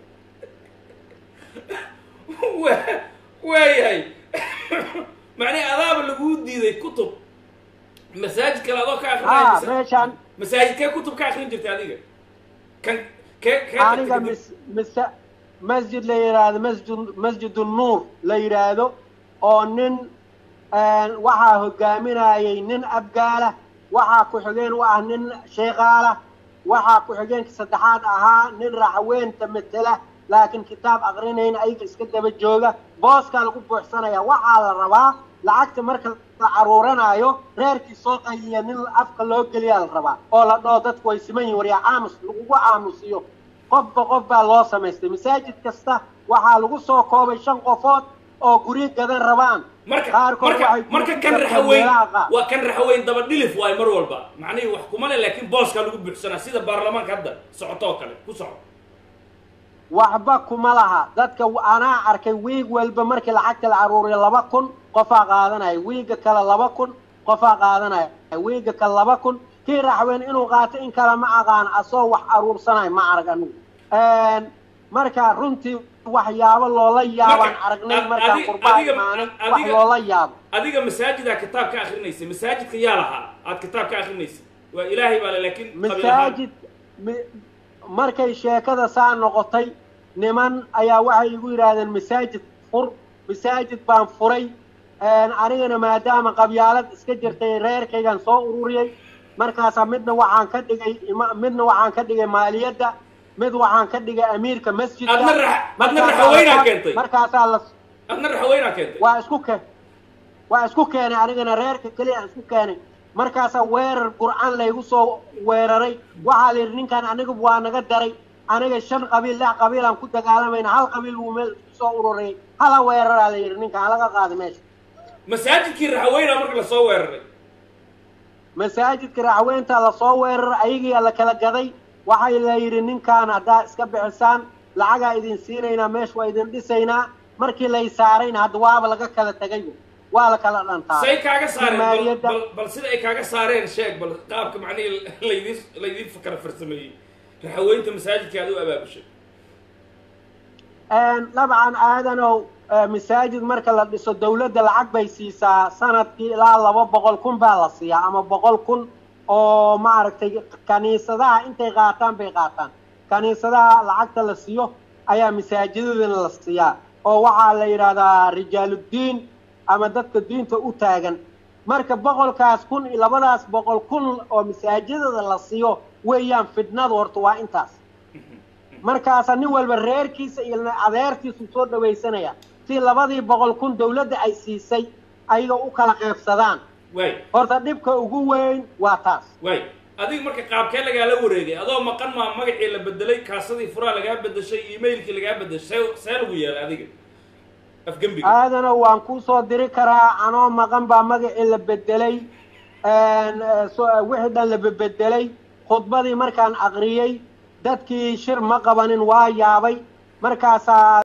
waayahay macnii adaaba laguu diiday kutub masaajid kale adoo ka ha akrinay meeshaan masaajidkee kutub ka akrin jirtay adiga kan kee kee aniga mis misa masjid la yidhaahdo masjid masjid nuur la yidhaahdo oo nin waxaa hogaaminayay nin abgaala waxaa ku-xigeen u ah nin sheekaala waxaa ku-xigeenka saddexaad ahaa nin raxweynta matela laakiin kitaab aqrinayn ayaga iska daba jooga booskaa lagu buuxsanaya waxaa la rabaa lacagta marka la caruuranayo reerkii soo qayiya nin afka loo geliyaa la rabaa oo la dhoo dadku way siman yihin waryaa aamus lagugu aamusiyo qofba qof baa loo samaystay masaajid kasta waxaa lagu soo koobay shan qofood oo guryo gadan rabaan marka qaarkood marka waxay ku marka kan jirtaan raxaweyn meelaha qaar. waa kan raxaweyn daba dhilif waayo mar walba macnihii wax kuma le laakiin booskaa lagu buuxsanaa sida baarlamaanka hadda socoto oo kale ku soco waxba kuma laha dadka anaa arkay wiig walba markii lacagta la caruuriyo laba kun qofaa qaadanaya wiiga kale laba kun qofaa qaadanaya wiiga kale laba kun kii raxweyn inuu qaato in kale ma aqaan asoo wax aruursanayo ma arag anigu marka runtii waxyaabo loola yaabaan Marka, aragnay ad- markaan adi- qurbaan adiga- imaanin ad- wax adiga- loola yaabo adiga masaajidaa kitaab ka akrinaysay masaajidka yaa lahaa aad kitaab ka akrinaysay waa ilaahay baa le laakiin qabiil ahaan. masaajid mi- markay sheekada saa noqotay niman ayaa waxay igu yidhaahdeen masaajid fur masaajid baan furay anigana maadaama qabyaalad iska jirtay reerkaygan soo ururiyey markaasaa midna waxaan ka dhigay ima- midna waxaan ka dhigay maaliyadda mid waxaan ka dhigay amiirka masjidka Adna rax- adna Markaasaa raxweynaa la- keentay. markaasaa la adna raxaweynaa keentay waa isku ke waa isku keenay anigana reerka keliya aan isku keenay markaasaa weerar qur'aan laygu soo weeraray waxaa la yidhi ninkan aniga waa naga daray aniga shan qabiil lix qabiilaan ku dagaalamayna hal qabiil buu meel isku soo ururayay hala weeraraa la yidhi ninkan halaga qaada meesha masaajidkii raxaweynaa marka lasoo weeraray masaajidka raxweynta lasoo weeraray ayagiyaa la kala gaday waxay la yidhi ninkan haddaa iska bixisaan lacagaa idin siinaynaa meesha waa idin dhisaynaa markii lay saarayna hadda waaba laga kala tegay waa la kala dhantaa say kaaga saareen bal, maaliyadda bal, bal sida ay kaaga saareen sheeg bal qaabka macnihii laydin laydin fakara farsameeyey raxaweynta masaajidka aad u abaabushay dabcan aadanow eh, masaajid marka la dhiso dawladda lacag bay siisaa sanadkii ilaa laba boqol kun baa la siiyaa ama boqol kun oo maaragtay kaniisadaha intay qaataan bay qaataan kaniisadaha lacagta la siiyo ayaa masaajidadana la siiyaa oo waxaa la yidhaahdaa rijaaluddiin ama dadka diinta u taagan marka boqolkaas kun iyo labadaas boqol kun oo masaajidada la siiyo weeyaan fidnadu horta waa intaas markaasa nin walba reerkiisa iyo adeertiisu soo dhawaysanaya si labadii boqol kun dawladda ay siisay ayaga u kala qeybsadaan waay horta dhibka ugu weyn waa taas waay adiga marka qaabkee lagaala wareegay adoo maqan maa magacii la bedelay kaasadii furaa lagaa bedeshay emailkii lagaa bedeshay see see lagu yeelay adiga afgembiga aadana waan kuu soo diri karaa anoo maqan baa magacii la bedelay so- wixii dhan la bebedelay khudbadii markaan aqriyey dadkii shir ma qabanin waa yaabay markaasaa